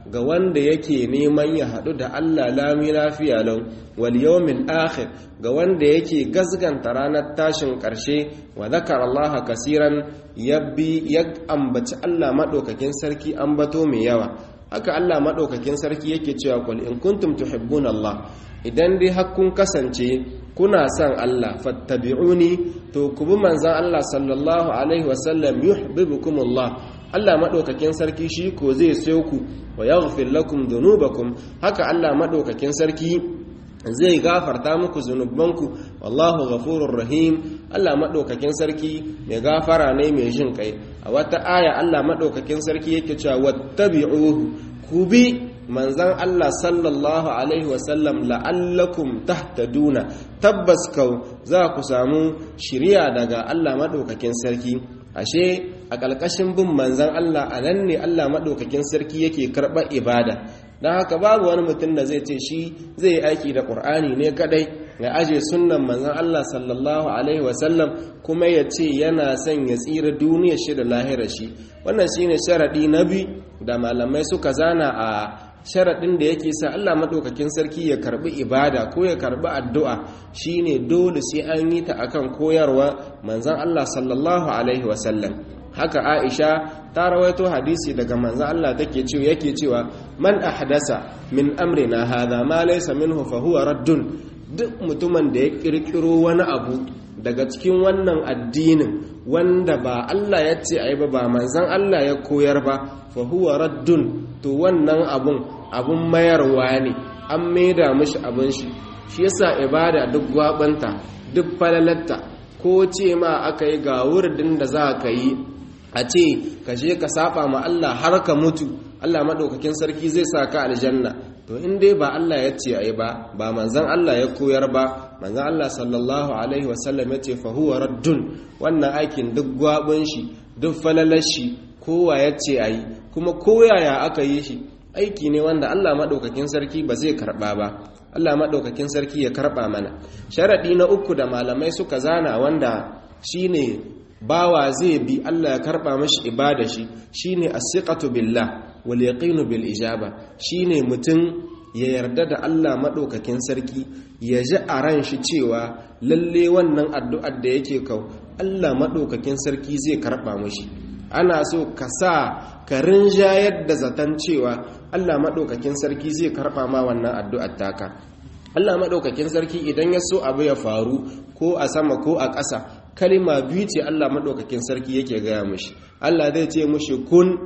ga wanda yake neman ya haɗu da Allah lami lafiya lau wal yawmil akhir ga wanda yake gazganta ranar tashin ƙarshe wa zakar Allah kasiran yabbi ya ambaci Allah madaukakin sarki ambato mai yawa haka Allah madaukakin sarki yake cewa qul in kuntum tuhibbuna Allah idan dai har kun kasance kuna son Allah fattabi'uni to ku bi manzon Allah sallallahu alaihi wasallam yuhibbukumullah Allah maɗaukakin sarki shi ko zai sayo ku wa yaghfir lakum dhunubakum haka Allah maɗaukakin sarki zai gafarta muku zunubanku wallahu ghafurur rahim Allah maɗaukakin sarki mai gafara ne mai jin kai a wata aya Allah maɗaukakin sarki yake cewa wattabi'uhu ku bi manzan Allah sallallahu alaihi wasallam la'allakum tahtaduna tabbas kau za ku samu shiriya daga Allah maɗaukakin sarki ashe a ƙalƙashin bin manzan Allah a nan ne Allah maɗaukakin sarki yake karɓar ibada don haka babu wani mutum da zai ce shi zai yi aiki da ƙur'ani ne kaɗai ya aje sunnan manzan Allah sallallahu alaihi wasallam kuma ya ce yana son ya tsira duniyar shi da lahirar shi wannan shine sharaɗi na bi da malamai suka zana a sharaɗin da yake sa Allah maɗaukakin sarki ya karɓi ibada ko ya karɓi addu'a shine dole sai an yi ta akan koyarwa manzan Allah sallallahu alaihi wasallam haka Aisha ta rawaito hadisi daga manzan Allah take cewa yake cewa man ahdasa min amrina hadha ma laysa minhu fa huwa raddun duk mutumin da ya kirkiro wani abu daga cikin wannan addinin wanda ba Allah ya ce ai ba ba manzan Allah ya koyar ba fa huwa raddun to wannan abun abun mayarwa ne an maida mishi abin shi shi yasa ibada duk gwabanta duk falalatta ko ce ma aka yi ga wuridin da za ka yi a ce ka je ka saba ma Allah har ka mutu Allah madaukakin sarki zai sa ka aljanna to in dai ba Allah ya ce ai ba ba manzon Allah ya koyar ba manzon Allah sallallahu alaihi wasallam ya ce fa huwa raddun wannan aikin duk gwabin shi duk falalar shi kowa ya ce ayi kuma koyaya aka yi shi aiki ne wanda Allah maɗaukakin sarki ba zai karɓa ba Allah maɗaukakin sarki ya karɓa mana sharaɗi na uku da malamai suka zana wanda shine bawa zai bi Allah ya karɓa mashi ibada shi shine as-siqatu billah wal yaqinu bil ijaba shine mutum ya yarda da Allah maɗaukakin sarki ya ji a ran shi cewa lalle wannan addu'ar da yake kau Allah maɗaukakin sarki zai karɓa mashi ana so ka sa ka rinjayar da zaton cewa Allah maɗaukakin sarki zai karɓa ma wannan addu'ar taka Allah maɗaukakin sarki idan ya so abu ya faru ko a sama ko a ƙasa kalima biyu ce Allah maɗaukakin sarki yake gaya mushi Allah zai ce mushi kun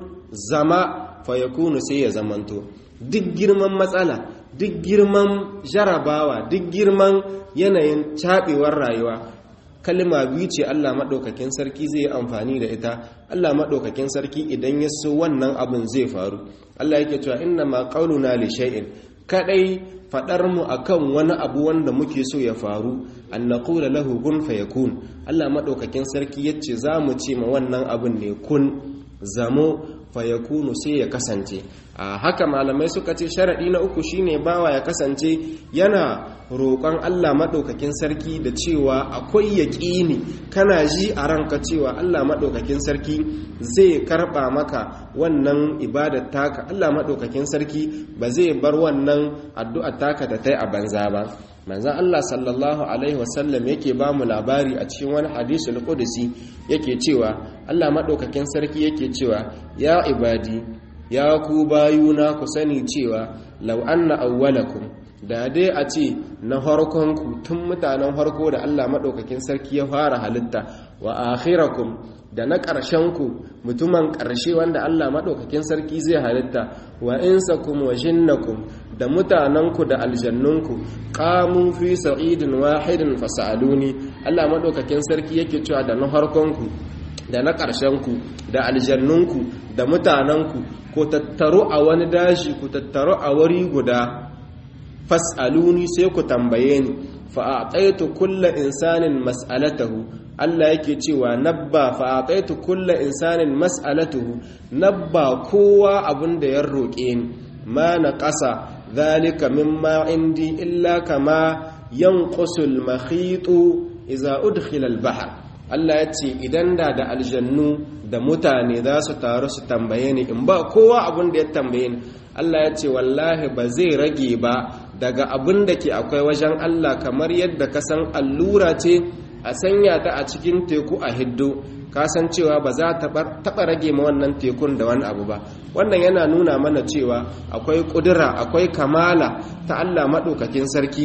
zama fayakunu sai ya zamanto duk girman matsala duk girman jarabawa duk girman yanayin caɓewar rayuwa kalma biyu ce Allah maɗaukakin sarki zai yi amfani da ita Allah maɗaukakin sarki idan ya so wannan abin zai faru Allah yake cewa inna ma qauluna li shay'in kadai fadar mu akan wani abu wanda muke so ya faru an naqula lahu kun fayakun Allah maɗaukakin sarki yace za mu ce ma wannan abin ne kun zamo fayakunu sai ya kasance a haka malamai suka ce sharaɗi na uku shine bawa ya kasance yana roƙon Allah maɗaukakin sarki da cewa akwai yaƙini kana ji a ranka cewa Allah maɗaukakin sarki zai karɓa maka wannan ibadar taka Allah maɗaukakin sarki ba zai bar wannan addu'ar taka da ta yi a banza ba manzan Allah sallallahu Alaihi wasallam yake ba mu labari a cikin wani hadisul qudsi yake cewa Allah maɗaukakin sarki yake cewa ya ibadi ya ku bayuna ku sani cewa law anna awwalakum da dai a ce na harkonku tun mutanen harko da Allah maɗaukakin sarki ya fara halitta wa akhirakum da na ƙarshenku mutumin ƙarshe wanda Allah maɗaukakin sarki zai halitta wa insakum wa jinnakum da mutanenku da aljannunku qamu fi sa'idin wahidin fasaluni Allah maɗaukakin sarki yake cewa da na harkonku da na ƙarshenku da aljannunku da mutanenku ko tattaru a wani dashi ku tattaru a wuri guda fas'aluni sai ku tambaye ni fa a'taitu kulla insanin mas'alatahu Allah yake cewa nabba fa a'taitu kulla insanin mas'alatuhu nabba kowa abin da ya roƙe ni ma na ƙasa zalika mimma indi illa kama yanqusul makhitu idza udkhila al-bahr Allah ya ce idan da da aljannu da mutane za su taru su tambaye ni in ba kowa abin da ya tambaye ni Allah ya ce wallahi ba zai rage ba daga abin da ke akwai wajen Allah kamar yadda ka san allura ce a sanya ta a cikin teku a hiddo kasancewa ba za ta taɓa rage ma wannan tekun da wani abu ba wannan yana nuna mana cewa akwai ƙudura akwai kamala ta Allah maɗaukakin sarki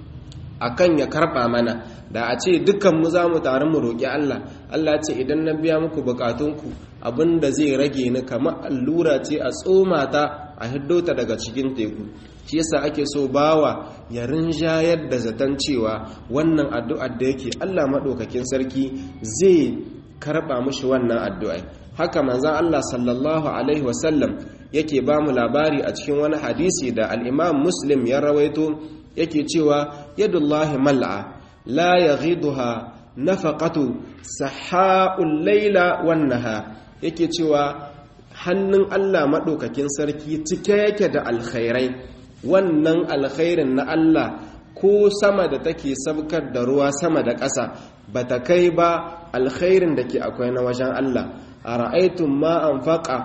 akan ya karɓa mana da a ce dukkan mu za mu taru mu roƙi Allah Allah ce idan na biya muku bukatunku abin da zai rage ni kamar allura ce a tsoma ta a hiddo ta daga cikin teku shi yasa ake so bawa ya rinjayar da zaton cewa wannan addu'ar da yake Allah maɗaukakin sarki zai karɓa mushi wannan addu'ai haka manzan Allah sallallahu alaihi wasallam yake ba mu labari a cikin wani hadisi da al'imam muslim ya rawaito yake cewa yadullahi mal'a la yaghiduha nafaqatu saha'ul laila wan nahar yake cewa hannun Allah maɗaukakin sarki cike yake da alkhairai wannan alkhairin na Allah ko sama da take sabkar da ruwa sama da ƙasa ba ta kai ba alkhairin da ke akwai na wajen Allah a ra'aitun ma an faƙa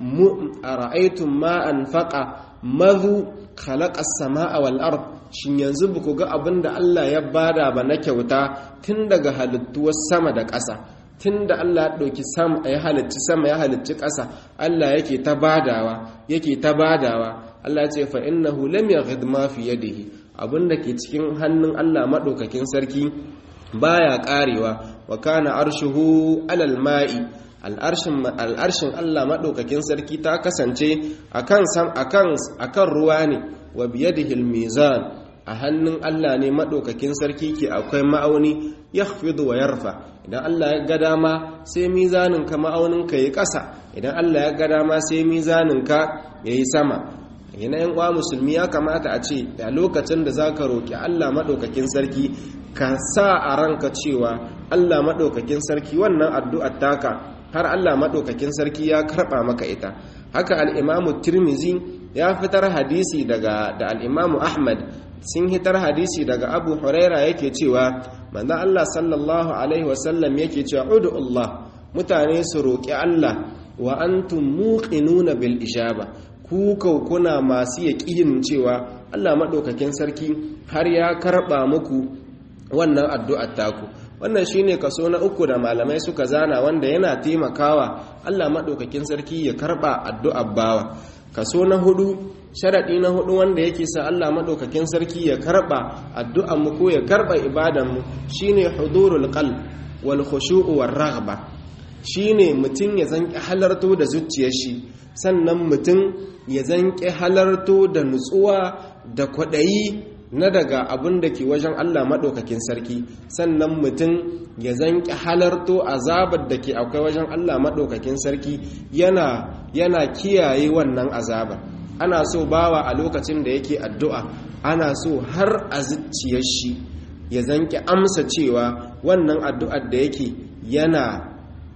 a ra'aitun ma an faƙa mazu khalaƙas sama'a wal ard shin yanzu ba ku ga abin da Allah ya bada ba na kyauta tun daga halittuwar sama da ƙasa tun da Allah ya ɗauki sama ya halicci sama ya halicci ƙasa Allah yake ta badawa yake ta badawa Allah ya ce fa innahu lam yaghid ma fi yadihi abinda ke cikin hannun Allah madaukakin sarki baya karewa wa kana arshuhu alal ma'i al'arshin al'arshin Allah madaukakin sarki ta kasance akan sam akan akan ruwa ne wa biyadihi al-mizan a hannun Allah ne maɗaukakin sarki ke akwai ma'auni ya wa yarfa idan Allah ya ga dama sai mizaninka ma'auninka ya ƙasa idan Allah ya ga dama sai mizaninka ya yi sama yana yan uwa musulmi ya kamata a ce a lokacin da za ka roƙi Allah maɗaukakin sarki ka sa a ranka cewa Allah maɗaukakin sarki wannan addu'ar taka har Allah maɗaukakin sarki ya karɓa maka ita haka al'imamu tirmizi ya fitar hadisi daga da al'imamu ahmad sun hitar hadisi daga abu huraira yake cewa manzan Allah sallallahu Alaihi wasallam yake cewa udu Allah mutane su roƙi Allah wa antum muqinuna bil ijaba ku kuna masu yaƙinin cewa Allah maɗaukakin sarki har ya karɓa muku wannan addu'ar taku wannan shine kaso na uku da malamai suka zana wanda yana taimakawa Allah maɗaukakin sarki ya karɓa addu'ar bawa kaso na hudu sharaɗi na hudu wanda yake sa Allah maɗaukakin sarki ya karɓa addu'an mu ko ya karɓa ibadan mu shine hudurul qalb wal khushu'u war raghba shine mutum ya zanki halarto da zuciyar shi sannan mutum ya zanki halarto da nutsuwa da kwaɗayi na daga abin da ke wajen Allah maɗaukakin sarki sannan mutum ya zanki halarto azabar da ke akwai wajen Allah maɗaukakin sarki yana yana kiyaye wannan azabar ana so bawa a lokacin da yake addu'a ana so har a zuciyar shi ya zanki amsa cewa wannan addu'ar da yake yana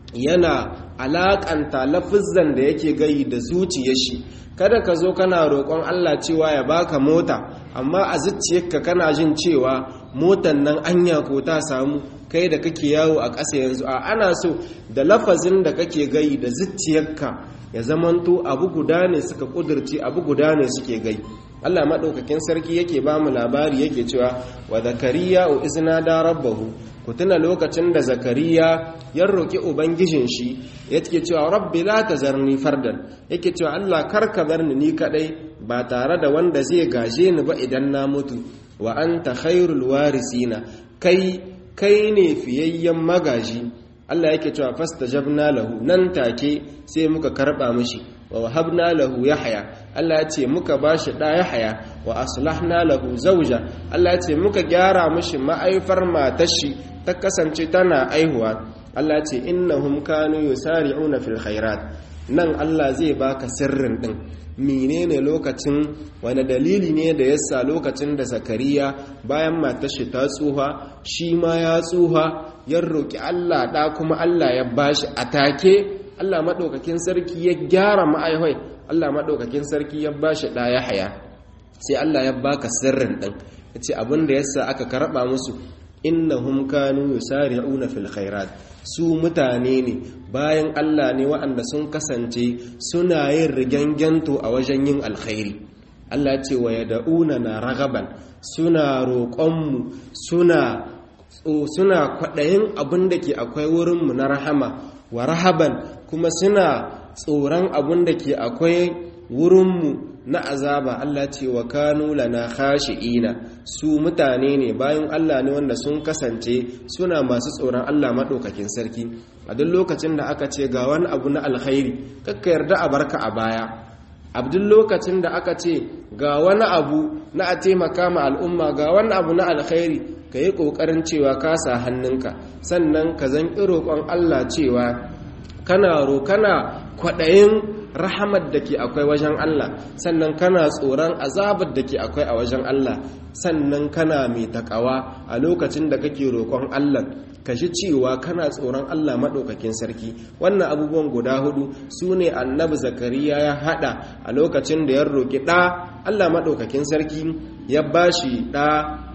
yana alakanta lafizan da yake gayi da zuciyar shi kada ka zo kana roƙon Allah cewa ya baka mota amma a zuciyarka kana jin cewa motan nan anya ko ta samu kai da kake yawo a ƙasa yanzu a ana so da lafazin da kake gayi da zuciyarka ya zamanto abu guda ne suka ƙudurci abu guda ne suke gai Allah maɗaukakin sarki yake ba mu labari yake cewa wa zakariya o izina da rabbahu ku tuna lokacin da zakariya ya roƙi ubangijin shi yake cewa rabbi la tazarni fardan yake cewa Allah kar ka bar ni ni kadai ba tare da wanda zai gaje ni ba idan na mutu wa anta khairul warisina kai kai ne fiyayyen magaji Allah yake cewa fastajabna lahu nan take sai muka karba mishi wa wahabna lahu yahya Allah ya ce muka bashi da yahya wa aslahna lahu zawja Allah ya ce muka gyara mishi ma'aifar matar shi ta kasance tana aihuwa Allah ya ce innahum kanu yusari'una fil khairat nan Allah zai baka sirrin din menene lokacin wani dalili ne da yasa lokacin da zakariya bayan matar shi ta tsuha shi ma ya tsuha ya roki Allah da kuma Allah ya bashi atake Allah maɗaukakin sarki ya gyara ma'aihai Allah maɗaukakin sarki ya ba shi ɗaya haya sai Allah ya baka sirrin ɗin ya ce abinda ya sa aka karɓa musu innahum kanu yusari'una fil khairat su mutane ne bayan Allah ne waɗanda sun kasance suna yin rigangento a wajen yin alkhairi Allah ce wa yad'una na ragaban suna roƙonmu suna suna kwaɗayin abin da ke akwai wurinmu na rahama wa rahaban kuma suna tsoron abin da ke akwai wurinmu na azaba Allah ce wa kanu lana khashi'ina su mutane ne bayan Allah ne wanda sun kasance suna masu tsoron Allah maɗaukakin sarki a duk lokacin da aka ce ga wani abu na alkhairi kakka yarda a barka a baya a duk lokacin da aka ce ga wani abu na a taimaka ma al'umma ga wani abu na alkhairi ka yi ƙoƙarin cewa ka sa hannunka sannan ka zan roƙon Allah cewa kana ro kana kwaɗayin rahamar da ke akwai wajen Allah sannan kana tsoron azabar da ke akwai a wajen Allah sannan kana mai takawa a lokacin da kake roƙon Allah ka ji cewa kana tsoron Allah maɗaukakin sarki wannan abubuwan guda hudu su ne annabi zakariya ya haɗa a lokacin da ya roƙi ɗa Allah maɗaukakin sarki ya bashi ɗa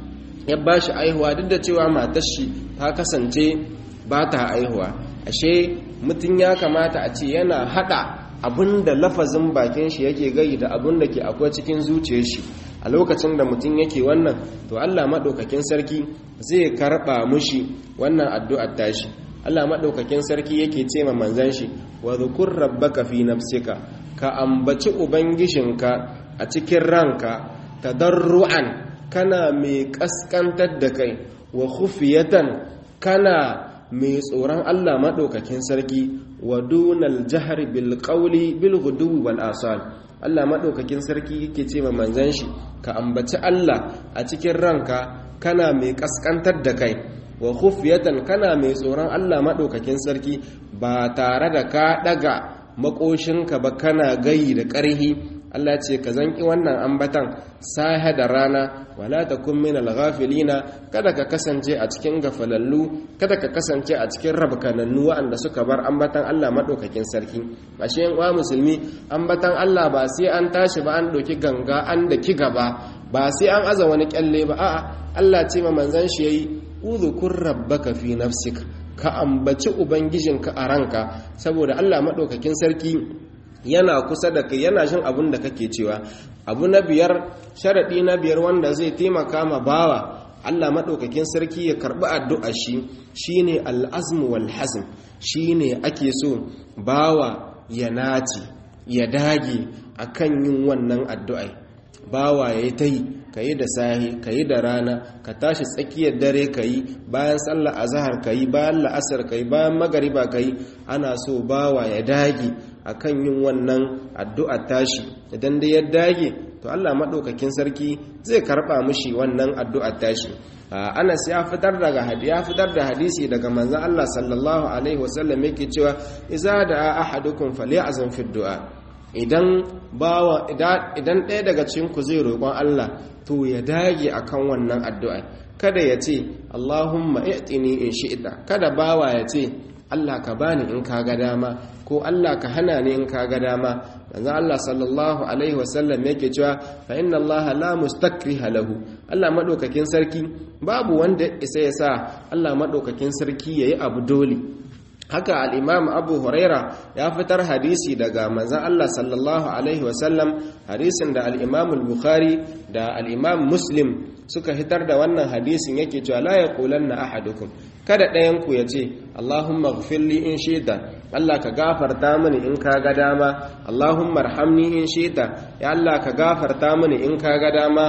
ya bashi aihuwa duk da cewa matar shi ta kasance ba ta aihuwa ashe mutum ya kamata a ce yana haɗa abinda lafazin bakin shi yake gai da abin da ke akwai cikin zuciyar shi a lokacin da mutum yake wannan to Allah maɗaukakin sarki zai karɓa mushi wannan addu'ar tashi Allah maɗaukakin sarki yake ce ma manzan shi wa zukur rabbaka fi nafsika ka ambaci ubangijinka a cikin ranka tadarru'an kana mai kaskantar da kai wa khufiyatan kana mai tsoron Allah maɗaukakin sarki wa dunal jihar bilƙauli bilgudu wal asal Allah maɗaukakin sarki yake ce ma manzan shi ka ambaci Allah a cikin ranka kana mai ƙasƙantar da kai wa khufiyatan kana mai tsoron Allah maɗaukakin sarki ba tare da ka ɗaga makoshinka ba kana gayi da ƙarhi Allah ce ka zanki wannan ambatan sahe da rana wala takun min al-ghafilina kada ka kasance a cikin gafalallu kada ka kasance a cikin rabkanannu waɗanda suka bar ambatan Allah madaukakin sarki ashe yan uwa musulmi ambatan Allah ba sai an tashi ba an doki ganga an da ki gaba ba sai an aza wani kyalle ba a'a Allah ce ma manzon shi yayi udhukur rabbaka fi nafsik ka ambaci ubangijinka a ranka saboda Allah madaukakin sarki yana kusa da kai yana jin abin da kake cewa abu na biyar sharaɗi na biyar wanda zai taimaka ma bawa Allah maɗaukakin sarki ya karɓi addu'a shi shine al'azmu wal hazm shine ake so bawa ya naci ya dage akan yin wannan addu'ai bawa ya ta yi ka yi da sahi ka yi da rana ka tashi tsakiyar dare ka yi bayan sallar azahar ka yi bayan la'asar ka yi bayan magariba ka yi ana so bawa ya dage akan yin wannan addu'a tashi idan da ya dage to Allah maɗaukakin sarki zai karɓa mushi wannan addu'a tashi Anas ya fitar daga ya fitar da hadisi daga manzon Allah sallallahu alaihi wasallam yake cewa idza da ahadukum falyazam fi du'a idan bawa idan ɗaya daga cikin ku zai roƙon Allah to ya dage akan wannan addu'a kada ya ce Allahumma i'tini in shi'ta kada bawa ya ce Allah ka bani in ka ga dama ko Allah ka hana ni in ka ga dama manzo Allah sallallahu alaihi wasallam yake cewa fa inna Allah la mustakriha lahu Allah madaukakin sarki babu wanda isa ya sa Allah madaukakin sarki yayi abu dole haka al-Imam Abu Huraira ya fitar hadisi daga manzon Allah sallallahu alaihi wasallam hadisin da al-Imam al-Bukhari da al-Imam Muslim suka hitar da wannan hadisin yake cewa la yaqulanna ahadukum kada ɗayanku ya ce Allahumma gfirli in shita Allah ka gafarta mini in ka ga dama Allahumma arhamni in shita ya Allah ka gafarta mini in ka ga dama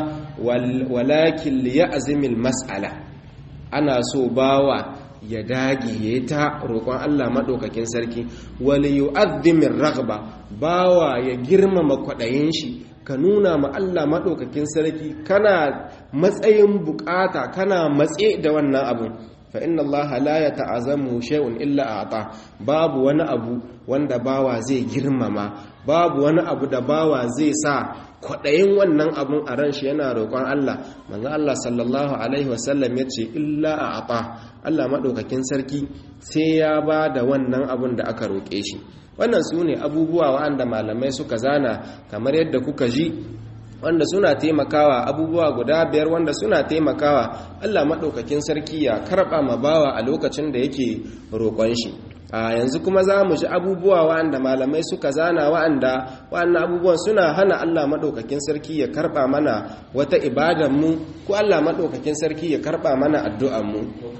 walakin li ya'zimil mas'ala ana so bawa ya dage ya ta roƙon Allah maɗaukakin sarki wali yu'azzimir raghba bawa ya girmama kwaɗayin shi ka nuna ma Allah maɗaukakin sarki kana matsayin bukata kana matse da wannan abun fa inna Allah la yata'azamu shay'un illa a'ta babu wani abu wanda bawa zai girmama babu wani abu da bawa zai sa kwaɗayin wannan abun a ran shi yana roƙon Allah manzo Allah sallallahu alaihi wasallam ya ce illa a'ta Allah maɗaukakin sarki sai ya ba da wannan abun da aka roƙe shi wannan su ne abubuwa wa'anda malamai suka zana kamar yadda kuka ji wanda suna taimakawa abubuwa guda biyar wanda suna taimakawa Allah maɗaukakin sarki ya karɓa ma bawa a lokacin da yake roƙon shi a yanzu kuma za mu ji abubuwa wa'anda malamai suka zana wa'anda wa'annan abubuwan suna hana Allah maɗaukakin sarki ya karɓa mana wata ibadanmu ko Allah maɗaukakin sarki ya karɓa mana addu'anmu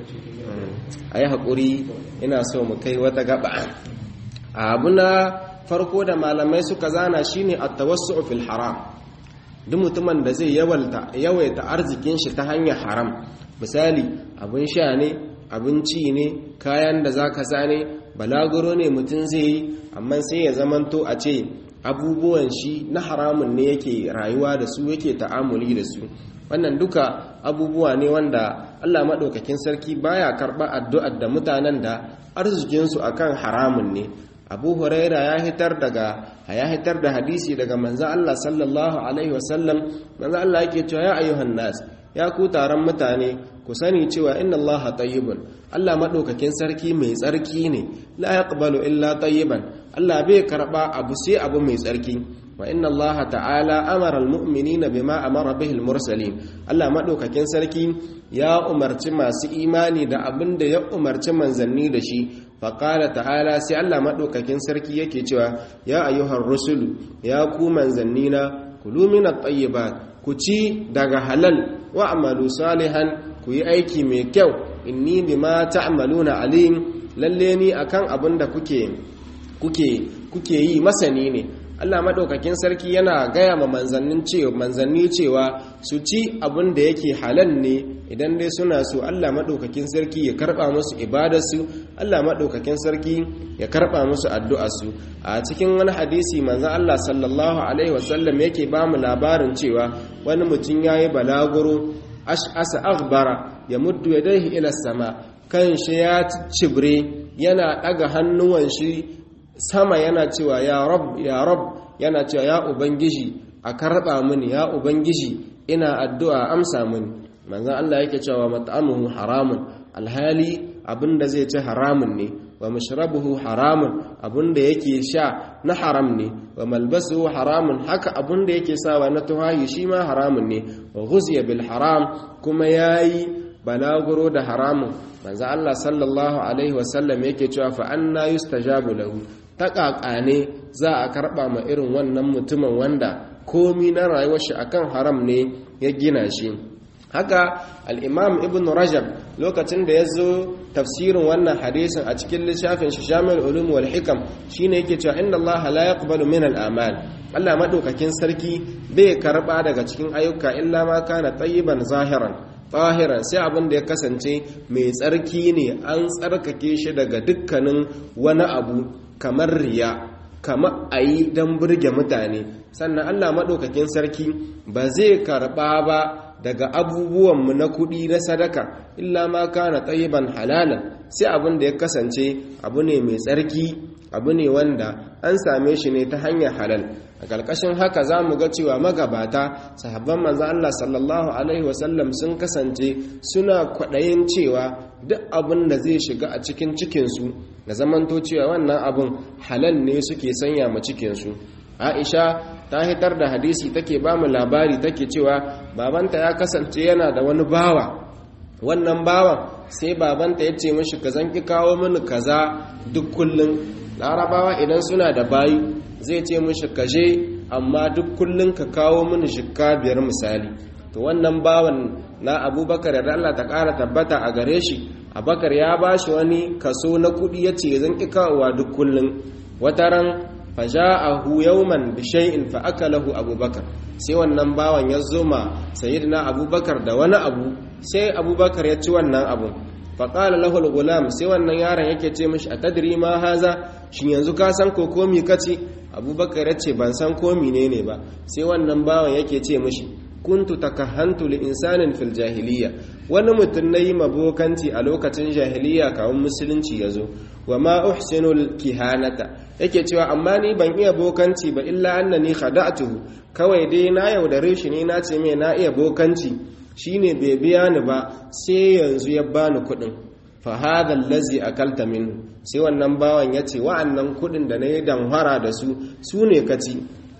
a yi haƙuri ina so mu kai wata gaba abu na farko da malamai suka zana shine at-tawassu fil haram duk mutumin da zai yawaita arzikin shi ta hanyar haram misali abin sha ne abinci ne kayan da zaka sa ne balaguro ne mutum zai yi amma sai ya zamanto a ce abubuwan shi na haramun ne yake rayuwa da su yake ta'amuli da su wannan duka abubuwa ne wanda Allah maɗaukakin sarki baya karɓa addu'ar da mutanen da arzikinsu akan haramun ne abu huraira ya hitar daga ya hitar da hadisi daga manzo Allah sallallahu alaihi wasallam manzo Allah yake cewa ya ayyuhan nas ya ku taron mutane ku sani cewa inna Allah tayyibun Allah madaukakin sarki mai tsarki ne la yaqbalu illa tayyiban Allah bai karba abu sai abu mai tsarki wa inna Allah ta'ala amara almu'minina bima amara bihi almursalin Allah madaukakin sarki ya umarci masu imani da abin da ya umarci manzanni da shi faƙala ta'ala sai Allah maɗaukakin sarki yake cewa ya ayyuhar rusulu ya ku manzannina kulu min at-tayyibat ku ci daga halal wa amalu salihan ku yi aiki mai kyau inni bima ta'maluna alim lalle ni akan abin da kuke kuke kuke yi masani ne Allah maɗaukakin sarki yana gaya ma manzannin cewa manzanni cewa su ci abin da yake halal ne idan dai suna so Allah maɗaukakin sarki ya karɓa musu ibadarsu Allah maɗaukakin sarki ya karɓa musu addu'arsu a cikin wani hadisi manzan Allah sallallahu alaihi wasallam yake ba mu labarin cewa wani mutum ya yi balaguro ash'asa aghbara ya muddu yadayhi ila sama kan shi ya cibre yana ɗaga hannuwan shi sama yana cewa ya rab ya rab yana cewa ya ubangiji a karɓa mini ya ubangiji ina addu'a amsa mini manzan Allah yake cewa mat'amuhu haramun alhali abinda zai ci haramun ne wa mashrabuhu haramun abinda yake sha na haram ne wa malbasuhu haramun haka abinda yake sawa na tuhayi shi ma haramun ne wa ghuziya bil haram kuma yayi balaguro da haramun manzan Allah sallallahu alaihi wasallam yake cewa fa anna yustajabu lahu ta ne za a karba ma irin wannan mutumin wanda komi na rayuwar shi akan haram ne ya gina shi haka al'imam ibn rajab lokacin da ya zo tafsirin wannan hadisin a cikin lissafin shi shamil ulum wal hikam shine yake cewa inda Allah la yaqbalu min al-amal Allah madaukakin sarki bai karba daga cikin ayyuka illa ma kana tayyiban zahiran tahiran sai abin da ya kasance mai tsarki ne an tsarkake shi daga dukkanin wani abu kamar riya kamar a yi don burge mutane sannan allah maɗaukakin sarki ba zai karɓa ba daga abubuwanmu na kuɗi na sadaka illa ma kana tsayiban halalan sai abin da ya kasance abu ne mai tsarki abu ne wanda an same shi ne ta hanyar halal a ƙarƙashin haka za mu ga cewa magabata sahabban manzan Allah sallallahu Alaihi wasallam sun kasance suna kwaɗayin cewa duk abin da zai shiga a cikin cikinsu da zamanto cewa wannan abin halal ne suke sanya ma cikinsu aisha ta hitar da hadisi take ba mu labari take cewa babanta ya kasance yana da wani bawa wannan bawan sai babanta ya ce mashi ka zanki kawo mini kaza duk kullum larabawa idan suna da bayu zai ce mashi kaje amma duk kullum ka kawo mini shikka biyar misali to wannan bawan na abubakar da Allah ta ƙara tabbata a gare shi abubakar ya ba shi wani kaso na kuɗi ya ce zan ƙi kawowa duk kullum wataran faja'ahu yawman bi shay'in fa akalahu abubakar sai wannan bawan ya zoma sayyidina abubakar da wani abu sai abubakar ya ci wannan abu fa qala lahu al-gulam sai wannan yaron yake ce mishi atadri ma haza shin yanzu ka san ko komi kace abubakar ya ce ban san ko menene ba sai wannan bawan yake ce mishi kuntu takahantu li insanin fil jahiliya wani mutum nayi mabokanci a lokacin jahiliya kawun musulunci yazo wa ma uhsinu kihanata yake cewa amma ni ban iya bokanci ba illa annani khada'tuhu kawai dai na yaudare shi ne na ce mai na iya bokanci shine bai biya ni ba sai yanzu ya bani kuɗin fa hadha allazi akalta minhu sai wannan bawan yace wa'annan kuɗin da nayi damhara da su su ne kaci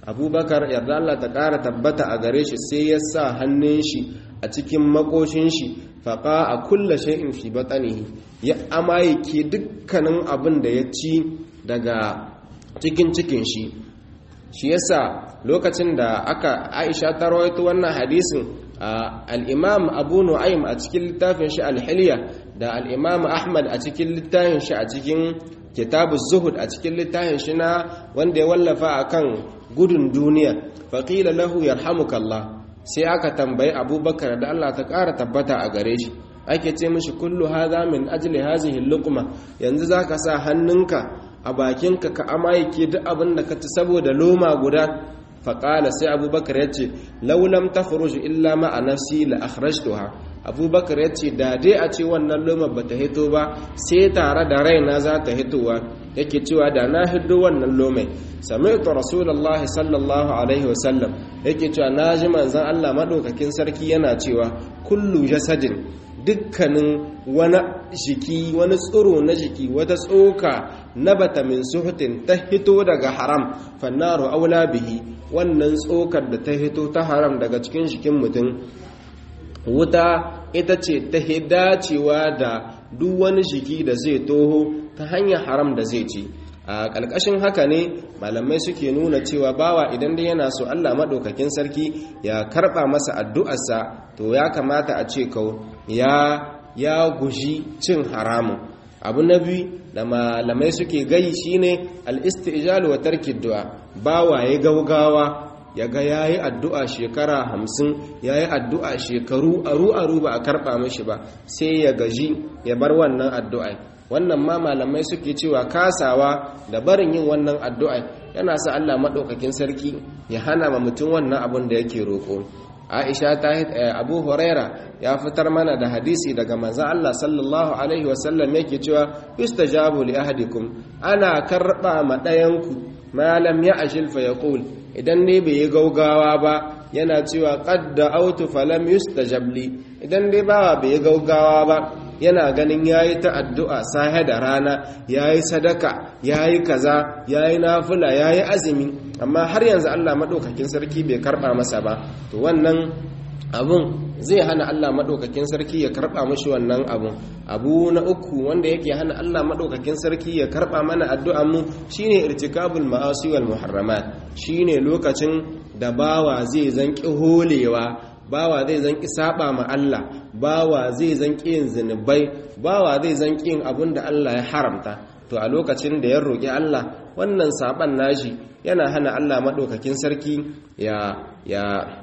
abubakar yarda Allah ta ƙara tabbata a gare shi sai ya sa hannun shi a cikin makoshin shi faƙa a kulla shay'in fi batanihi ya amayake dukkanin abin da ya ci daga cikin cikin shi shi yasa lokacin da aka aisha ta rawaito wannan hadisin al-imam abu nu'aym a cikin littafin shi al-hilya da al-imam ahmad a cikin littafin shi a cikin kitabu zuhud a cikin littafin shi na wanda ya wallafa akan gudun duniya faqila lahu yarhamukallah sai aka tambayi abubakar da Allah ta ƙara tabbata a gare shi ake ce mishi kullu hadha min ajli hazihi luqma yanzu zaka sa hannunka a bakinka ka amayake duk abin da ka ci saboda loma guda faƙala sai abubakar ya ce laulam ta illa ma a nafsi la akhrajtuha abubakar ya ce da dai a ce wannan loma ba ta hito ba sai tare da raina za ta hitowa yake cewa da na hiddo wannan lomai sami'tu rasulullah sallallahu alaihi wasallam yake cewa na ji manzon Allah madaukakin sarki yana cewa kullu jasadin dukkanin wani jiki wani tsoro na jiki wata tsoka na bata min suhutin ta hito daga haram fannaru aula bihi wannan tsokar da ta hito ta haram daga cikin jikin mutum wuta ita ce ta dacewa da duk wani jiki da zai toho ta hanyar haram da zai ci a ƙalƙashin haka ne malamai suke nuna cewa bawa idan dai yana so Allah maɗaukakin sarki ya karɓa masa addu'arsa to ya kamata a ce kau ya ya guji cin haramun abu na biyu da malamai suke gai shine al-istijalu wa tarki du'a bawa ya gaugawa ya ga yayi addu'a shekara hamsin yayi addu'a shekaru aru aru ba a karɓa mashi ba sai ya gaji ya bar wannan addu'a wannan ma malamai suke cewa kasawa da barin yin wannan addu'a yana sa Allah maɗaukakin sarki ya hana ma mutum wannan abin da yake roƙo aisha ta abu huraira ya fitar mana da hadisi daga manzo Allah sallallahu alaihi wasallam yake cewa yustajabu li ahadikum ana karba ma ɗayanku malam ya ashil fa yaqul idan ne bai yi gaugawa ba yana cewa qad da'awtu falam yustajab li idan dai bawa bai yi gaugawa ba yana ganin yayi ta addu'a sahe da rana yayi sadaka yayi kaza yayi nafila yayi azumi amma har yanzu Allah madaukakin sarki bai karba masa ba to wannan abun zai hana Allah madaukakin sarki ya karba mashi wannan abun abu na uku wanda yake hana Allah madaukakin sarki ya karba mana addu'an mu shine irtikabul ma'asi wal muharramat shine lokacin da bawa zai zanki holewa bawa zai zanki saba ma Allah bawa zai zanki yin zinubai bawa zai zanki yin abun da Allah ya haramta to a lokacin da ya roƙi Allah wannan saban nashi yana hana Allah madaukakin sarki ya ya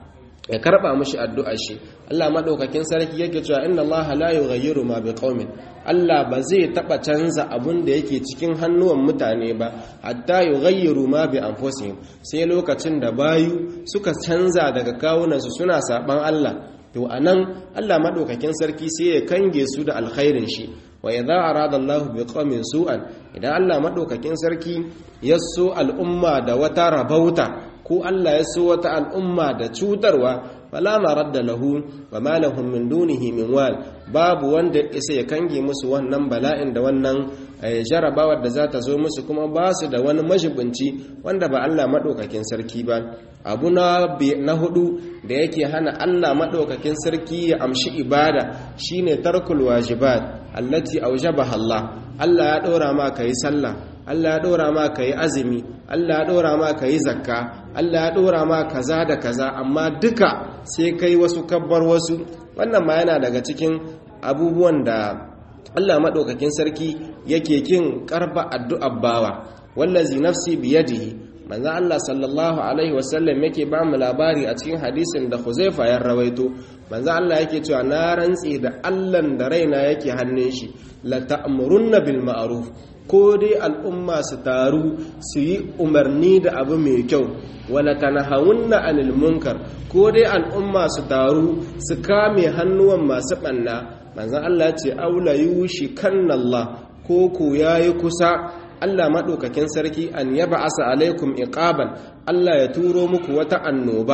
ya karba mishi addu'ar shi Allah madaukakin sarki yake cewa inna Allah la yughayyiru ma biqaumin Allah ba zai taba canza abun da yake cikin hannuwan mutane ba hatta yughayyiru ma bi anfusihim sai lokacin da bayu suka canza daga kawunansu suna saban Allah to anan Allah madaukakin sarki sai ya kange su da alkhairin shi wa idza arada Allah biqaumin su'an idan Allah madaukakin sarki ya so al'umma da wata rabauta ko Allah ya so wata al'umma da cutarwa fala maradda lahu wa ma lahum min dunihi min wal babu wanda isa ya kange musu wannan bala'in da wannan jarabawar da za ta zo musu kuma ba su da wani majibinci wanda ba Allah madaukakin sarki ba abu na na hudu da yake hana Allah madaukakin sarki ya amshi ibada shine tarkul wajibat allati awjabaha Allah Allah ya dora ma kai sallah Allah ya ɗora ma ka yi azumi Allah ya ɗora ma ka yi zakka Allah ya ɗora ma kaza da kaza amma duka sai kai wasu kabbar wasu wannan ma yana daga cikin abubuwan da Allah maɗaukakin sarki yake kin karba addu'ar bawa wallazi nafsi biyadihi manzo Allah sallallahu alaihi wasallam yake ba mu labari a cikin hadisin da Huzaifa ya rawaito manzo Allah yake cewa na rantsi da Allah da raina yake hannun shi la ta'murunna bil ma'ruf ko dai al'umma su taru su yi umarni da abu mai kyau wala tanahawunna anil munkar ko dai al'umma su taru su kame hannuwan masu banna manzon Allah ya ce aula yushi kannallah ko ku yayi kusa Allah maɗaukakin sarki an yaba asa alaikum iqaban Allah ya turo muku wata annoba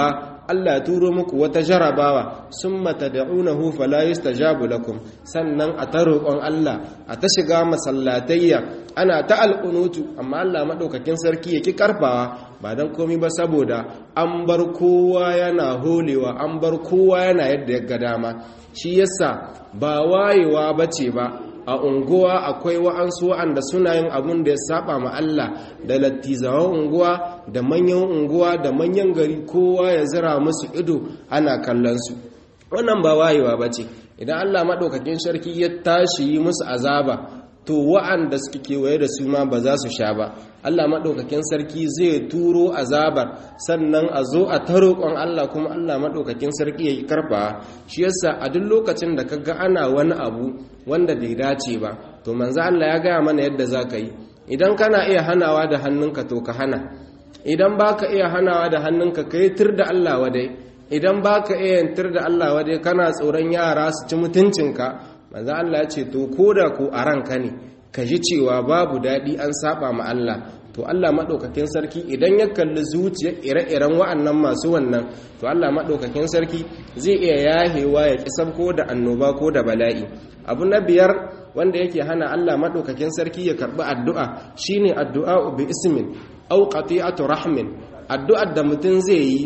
Allah ya turo muku wata jarabawa summa tad'unahu fala yustajabu lakum sannan a ta roƙon Allah a ta shiga masallatayya ana ta alƙunutu amma Allah madaukakin sarki yake karfawa ba dan komai ba saboda an bar kowa yana holewa an bar kowa yana yadda ya ga dama shi yasa ba wayewa bace ba a unguwa akwai wa'ansu wa'anda suna yin abun da ya saba ma Allah da lattizawan unguwa da manyan unguwa da manyan gari kowa ya zira musu ido ana kallon su wannan ba wayewa ba ce idan Allah maɗaukakin sarki ya tashi yi musu azaba to wa'anda suke kewaye da su ma ba za su sha ba Allah maɗaukakin sarki zai turo azabar sannan a zo a ta roƙon Allah kuma Allah maɗaukakin sarki ya yi karfa shi yasa a duk lokacin da kaga ana wani abu wanda bai dace ba to manzo Allah ya gaya mana yadda za ka yi idan kana iya hanawa da hannunka to ka hana idan baka iya hanawa da hannunka ka yi tir da Allah wadai idan baka iya tir da Allah wadai kana tsoron yara su ci mutuncinka manzo Allah ya ce to koda ko a ranka ne ka ji cewa babu daɗi an saba ma Allah to Allah maɗaukakin sarki idan ya kalli zuciyar ire-iren wa'annan masu wannan to Allah maɗaukakin sarki zai iya yahewa ya ƙi sabko da annoba ko da bala'i abu na biyar wanda yake hana Allah maɗaukakin sarki ya karɓi addu'a shine addu'a bi ismin aw qati'atu rahmin addu'ar da mutum zai yi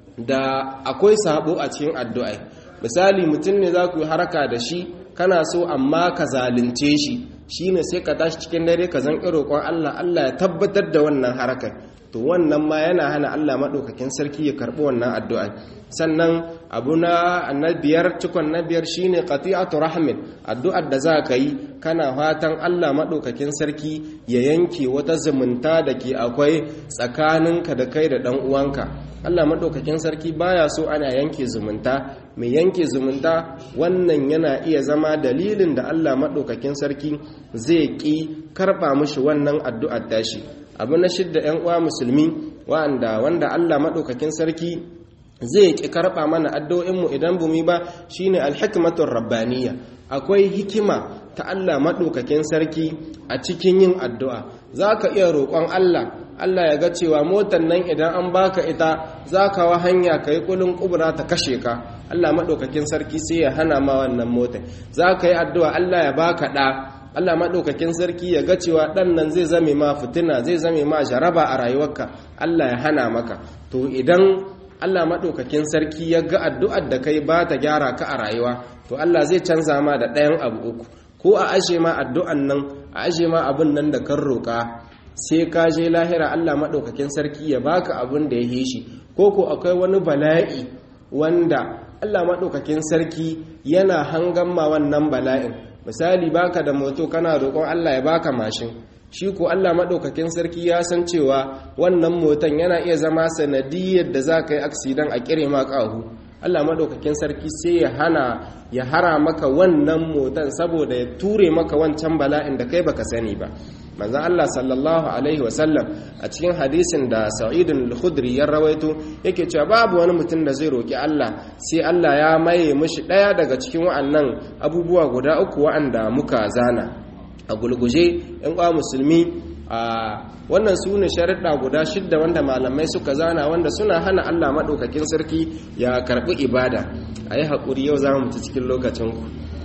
da akwai sabo a cikin addu'a misali mutum ne za ku yi haraka da shi kana so amma ka zalunce shi shine sai ka tashi cikin dare ka zan roƙon Allah Allah ya tabbatar da wannan harakar to wannan ma yana hana Allah maɗaukakin sarki ya karɓi wannan addu'a sannan abu na biyar cikon na biyar shine qati'atu rahmin addu'ar da za ka yi kana fatan Allah maɗaukakin sarki ya yanke wata zumunta da ke akwai tsakaninka da kai da ɗan uwanka Allah maɗaukakin sarki baya so ana yanke zumunta mai yanke zumunta wannan yana iya zama dalilin da Allah maɗaukakin sarki zai ƙi karɓa mushi wannan addu'ar tashi abu na shidda ‘yan uwa musulmi wanda wanda Allah maɗaukakin sarki zai ƙi karɓa mana addu'o'inmu idan bumi ba shine alhikmatun rabbaniya akwai hikima ta Allah maɗaukakin sarki a cikin yin addu'a za ka iya roƙon Allah Allah ya ga cewa motar nan idan an baka ita za ka wa hanya ka yi kulin kubura ta kashe ka Allah maɗaukakin sarki sai ya hana ma wannan motar za ka yi addu'a Allah ya baka ɗa Allah maɗaukakin sarki ya ga cewa ɗan nan zai zame ma fitina zai zame ma jaraba a rayuwarka Allah ya hana maka to idan Allah maɗaukakin sarki ya ga addu'ar da kai ba ta gyara ka a rayuwa to Allah zai canza ma da ɗayan abu uku ko a ashe ma addu'an nan a ashe ma abin nan da kan roƙa sai ka je lahira Allah maɗaukakin sarki ya baka abin da ya yi shi ko ko akwai wani bala'i wanda Allah maɗaukakin sarki yana hangan ma wannan bala'in misali baka da moto kana roƙon Allah ya baka mashin shi ko Allah maɗaukakin sarki ya san cewa wannan motan yana iya zama sanadiyar da za ka yi aksidan a kire ma ƙahu Allah maɗaukakin sarki sai ya hana ya hara maka wannan motan saboda ya ture maka wancan bala'in da kai baka sani ba manzo Allah sallallahu alaihi wasallam a cikin hadisin da Sa'id al-Khudri ya rawaito yake cewa babu wani mutum da zai roki Allah sai Allah ya maye mishi daya daga cikin wa'annan abubuwa guda uku wa'anda muka zana a gulguje yan kwa musulmi a wannan su ne sharuɗa guda shidda wanda malamai suka zana wanda suna hana Allah maɗaukakin sarki ya karɓi ibada a yi haƙuri yau za mu ci cikin lokacinku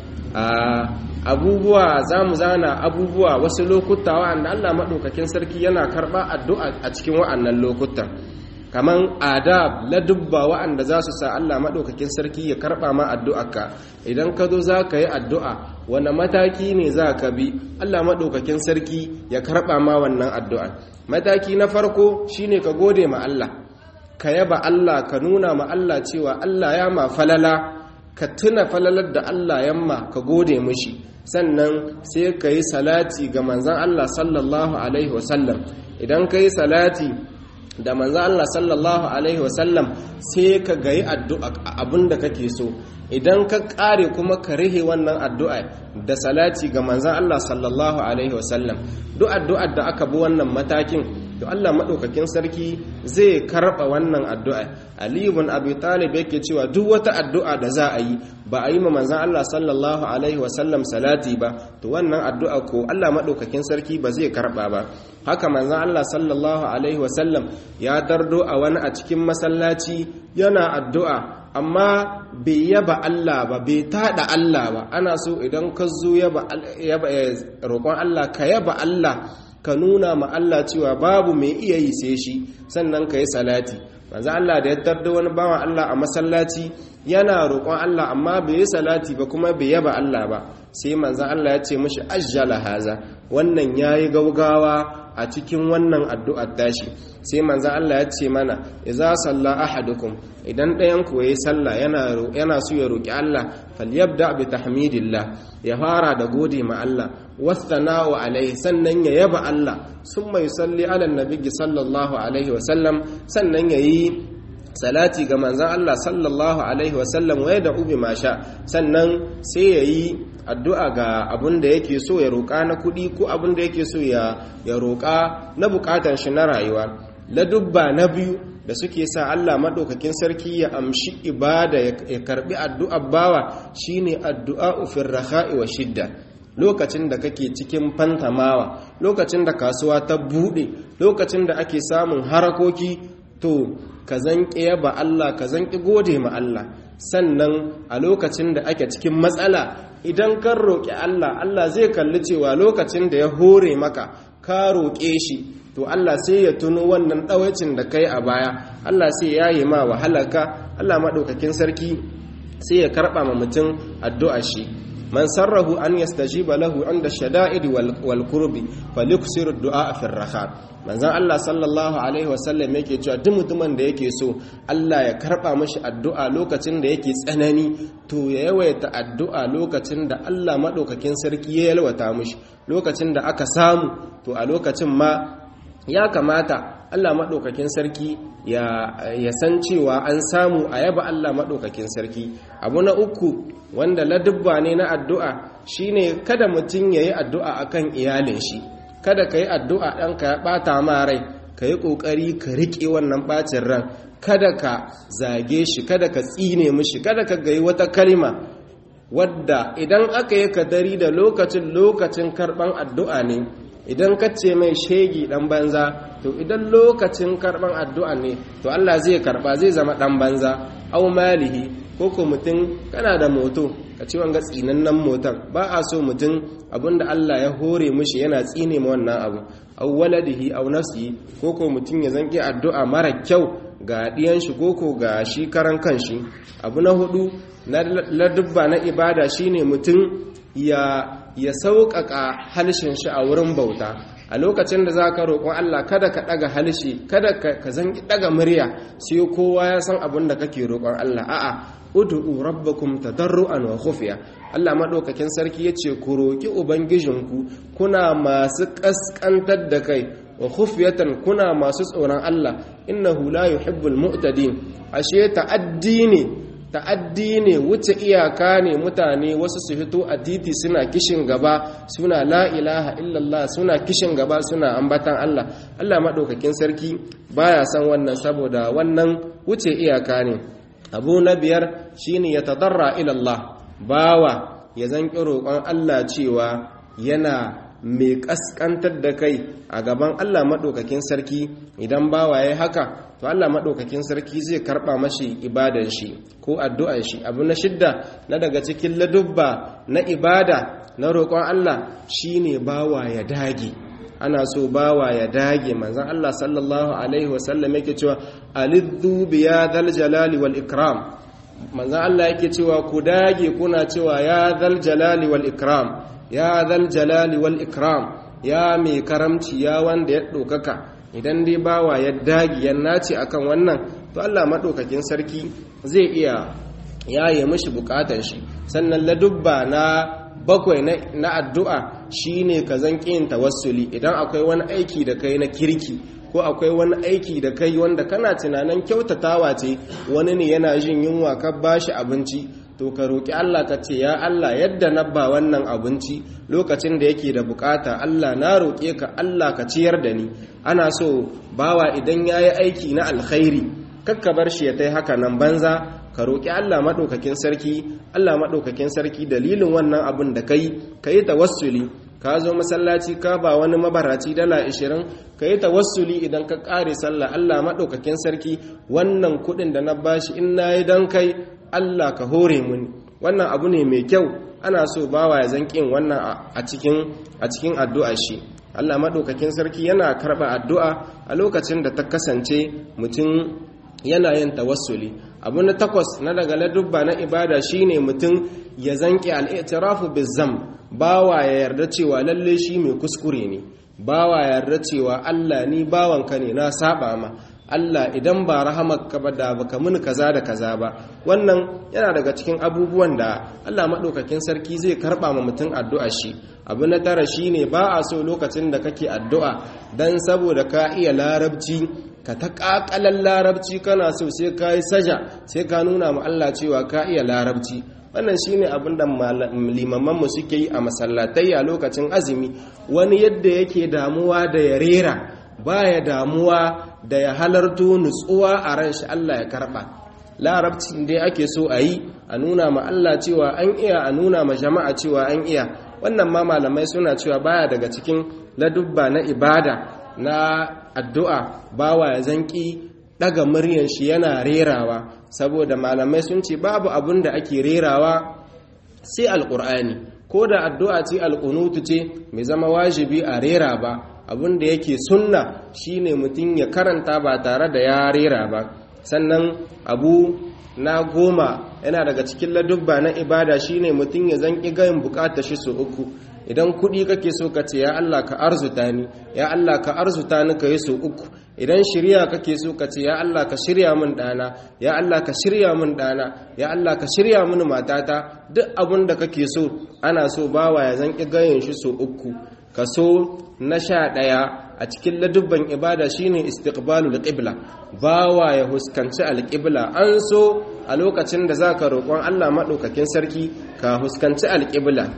abubuwa za mu zana abubuwa wasu lokuta wa'anda Allah maɗaukakin sarki yana karɓa addu'a a cikin wa'annan lokutan kaman adab ladubba wa'anda za su sa Allah maɗaukakin sarki ya karɓa ma addu'arka idan ka zo za ka yi addu'a wani mataki ne za ka bi Allah maɗaukakin sarki ya karɓa ma wannan addu'a mataki na farko shine ka gode ma Allah ka yaba Allah ka nuna ma Allah cewa Allah ya ma falala ka tuna falalar da Allah yamma ka gode mushi sannan sai ka yi salati ga manzan Allah sallallahu alaihi wasallam idan ka yi salati da manzan Allah sallallahu alaihi wasallam sai ka gayi addu'a abinda kake so idan ka kare kuma ka rihe wannan addu'a da salati ga manzan Allah sallallahu alaihi wasallam duk addu'ar da aka bi wannan matakin to Allah madaukakin sarki zai karba wannan addu'a Ali ibn Abi Talib yake cewa duk wata addu'a da za a yi ba a yi ma manzon Allah sallallahu alaihi wasallam salati ba to wannan addu'a ko Allah madaukakin sarki ba zai karba ba haka manzon Allah sallallahu alaihi wasallam ya dardo a wani a cikin masallaci yana addu'a amma bai yaba Allah ba bai tada Allah ba ana so idan ka zo yaba roƙon Allah ka yaba Allah ka nuna ma Allah cewa babu mai iya yi sai shi sannan ka yi salati manzo Allah da ya tarda wani bawan Allah a masallaci yana roƙon Allah amma bai yi salati ba kuma bai yaba Allah ba sai manzo Allah ya ce mishi ajjala haza wannan yayi gaugawa a cikin wannan addu'ar tashi sai manzo Allah ya ce mana idza salla ahadukum idan ɗayan ku yayi sallah yana yana so ya roki Allah falyabda bi tahmidillah ya fara da gode ma Allah wasana'u alaihi sannan ya yaba Allah summa yusalli ala nabiyyi sallallahu alaihi wa sallam sannan yayi salati ga manzon Allah sallallahu alaihi wa sallam wa yad'u bima sha sannan sai yayi addu'a ga abin da yake so ya roƙa na kuɗi ko abin da yake so ya roƙa na buƙatar shi na rayuwa ladubba na biyu da suke sa Allah maɗaukakin sarki ya amshi ibada ya karɓi addu'a bawa shine addu'a ufin raha'i wa shidda lokacin da kake cikin fantamawa lokacin da kasuwa ta buɗe lokacin da ake samun harakoki to ka zanƙi yaba Allah ka zanƙi gode ma Allah sannan a lokacin da ake cikin matsala idan kan roƙi Allah Allah zai kalli cewa lokacin da ya hore maka ka roƙe shi to Allah sai ya tuno wannan ɗawacin da kai a baya Allah sai ya yi ma wahalaka Allah maɗaukakin sarki sai ya karɓa ma mutum addu'a shi man sarrahu an yastajiba lahu inda shada'id wal kurbi faliksir du'a fi raha manzon Allah sallallahu alaihi wasallam yake cewa duk mutumin da yake so Allah ya karba mashi addu'a lokacin da yake tsanani to ya yawaita addu'a lokacin da Allah madaukakin sarki ya yalwata mashi lokacin da aka samu to a lokacin ma ya kamata Allah maɗaukakin sarki ya, san cewa an samu a yaba Allah maɗaukakin sarki abu na uku wanda ladubba ne na addu'a shine kada mutum ya yi addu'a akan iyalin shi kada ka yi addu'a ɗanka ya ɓata ma rai ka yi ƙoƙari ka riƙe wannan ɓacin ran kada ka zage shi kada ka tsine mishi kada ka gayi wata kalma wadda idan aka yi kadari da lokacin lokacin karɓan addu'a ne idan ka ce mai shegi dan banza to idan lokacin karban addu'a ne to Allah zai karba zai zama dan banza au malihi ko ko mutum kana da moto ka ci wanga tsinannen motan ba a so mutum abinda Allah ya hore mushi yana tsine ma wannan abu au waladihi au nafsihi ko ko mutum ya zanki addu'a mara kyau ga diyan shi ko ko ga shi karan kanshi abu na hudu na ladubba na ibada shine mutum ya ya sauƙaƙa halshen shi a wurin bauta a lokacin da za ka roƙon Allah kada ka ɗaga halshe kada ka zangi ɗaga murya sai kowa ya san abin da kake roƙon Allah a'a ud'u rabbakum tadarruan wa khufiya Allah madaukakin sarki yace ku roƙi ubangijinku kuna masu kaskantar da kai wa khufiyatan kuna masu tsoron Allah innahu la yuhibbul mu'tadin ashe ta'addi ne ta'addi ne wuce iyaka ne mutane wasu su fito a titi suna kishin gaba suna la ilaha illallah suna kishin gaba suna ambatan Allah Allah maɗaukakin sarki baya san wannan saboda wannan wuce iyaka ne abu na biyar shine ya tadarra ilallah bawa ya zanki roƙon Allah cewa yana mai ƙasƙantar da kai a gaban Allah maɗaukakin sarki idan bawa ya haka to Allah maɗaukakin sarki zai karɓa mashi ibadan shi ko addu'an shi abu na shidda na daga cikin ladubba na ibada na roƙon Allah shine bawa ya dage ana so bawa ya dage manzon Allah sallallahu alaihi wasallam yake cewa alidhu biya dhal jalali wal ikram manzon Allah yake cewa ku dage kuna cewa ya dhal jalali wal ikram ya dhal jalali wal ikram ya mai karamci ya wanda ya ɗaukaka idan dai bawa ya dagi ya nace akan wannan to Allah maɗaukakin sarki zai iya yaye mishi bukatar shi sannan ladubba na bakwai na addu'a shine ka zan yin tawassuli idan akwai wani aiki da kai na kirki ko akwai wani aiki da kai wanda kana tunanin kyautatawa ce wani ne yana jin yunwa ka bashi abinci to ka roƙi Allah ka ce ya Allah yadda na ba wannan abinci lokacin da yake da bukata Allah na roƙe ka Allah ka ciyar da ni ana so bawa idan ya yi aiki na alkhairi kakka bar shi ya tai haka nan banza ka roƙi Allah maɗaukakin sarki Allah maɗaukakin sarki dalilin wannan abin da kai ka yi tawassuli ka zo masallaci ka ba wani mabaraci dala ashirin ka yi tawassuli idan ka ƙare sallah Allah maɗaukakin sarki wannan kuɗin da na bashi in na yi don kai Allah ka hore muni wannan abu ne mai kyau ana so bawa ya zanƙin wannan a cikin a cikin addu'a shi Allah maɗaukakin sarki yana karɓa addu'a a lokacin da ta kasance mutum yana yin tawassuli abu na takwas na daga ladubba na ibada shine mutum ya zanƙi al'itirafu bizam bawa ya yarda cewa lalle shi mai kuskure ne bawa ya yarda cewa Allah ni bawanka ne na saba ma Allah idan ba rahamarka ba da baka muni kaza da kaza ba wannan yana daga cikin abubuwan da Allah maɗaukakin sarki zai karɓa ma mutum addu'a shi abu na tara shine ba a so lokacin da kake addu'a dan saboda ka iya larabci ka ta ƙaƙalan larabci kana so sai ka yi saja sai ka nuna ma Allah cewa ka iya larabci wannan shine abin da limamanmu suke yi a masallatai a lokacin azumi wani yadda yake damuwa da ya rera baya damuwa da ya halarto nutsuwa a ran shi Allah ya karba larabcin dai ake so a yi a nuna ma Allah cewa an iya a nuna ma jama'a cewa an iya wannan ma malamai suna cewa baya daga cikin ladubba na ibada na addu'a bawa ya zanki daga muryan shi yana rerawa saboda malamai sun ce babu abin da ake rerawa sai alƙur'ani ko da addu'a ce alƙunutu ce mai zama wajibi a rera ba abin da yake sunna shine mutum ya karanta ba tare da ya rera ba sannan abu na goma yana daga cikin ladubba na ibada shine mutum ya zanki gayin bukata shi su uku idan kuɗi kake so ka ce ya Allah ka arzuta ni ya Allah ka arzuta ni ka yi su uku idan shirya kake so ka ce ya Allah ka shirya min ɗana ya Allah ka shirya min ɗana ya Allah ka shirya min matata duk abin da kake so ana so bawa ya zanki gayin shi su uku kaso na sha ɗaya a cikin ladubban ibada shine istiqbalul qibla bawa ya huskanci alqibla an so a lokacin da zaka roƙon Allah madaukakin sarki ka huskanci alqibla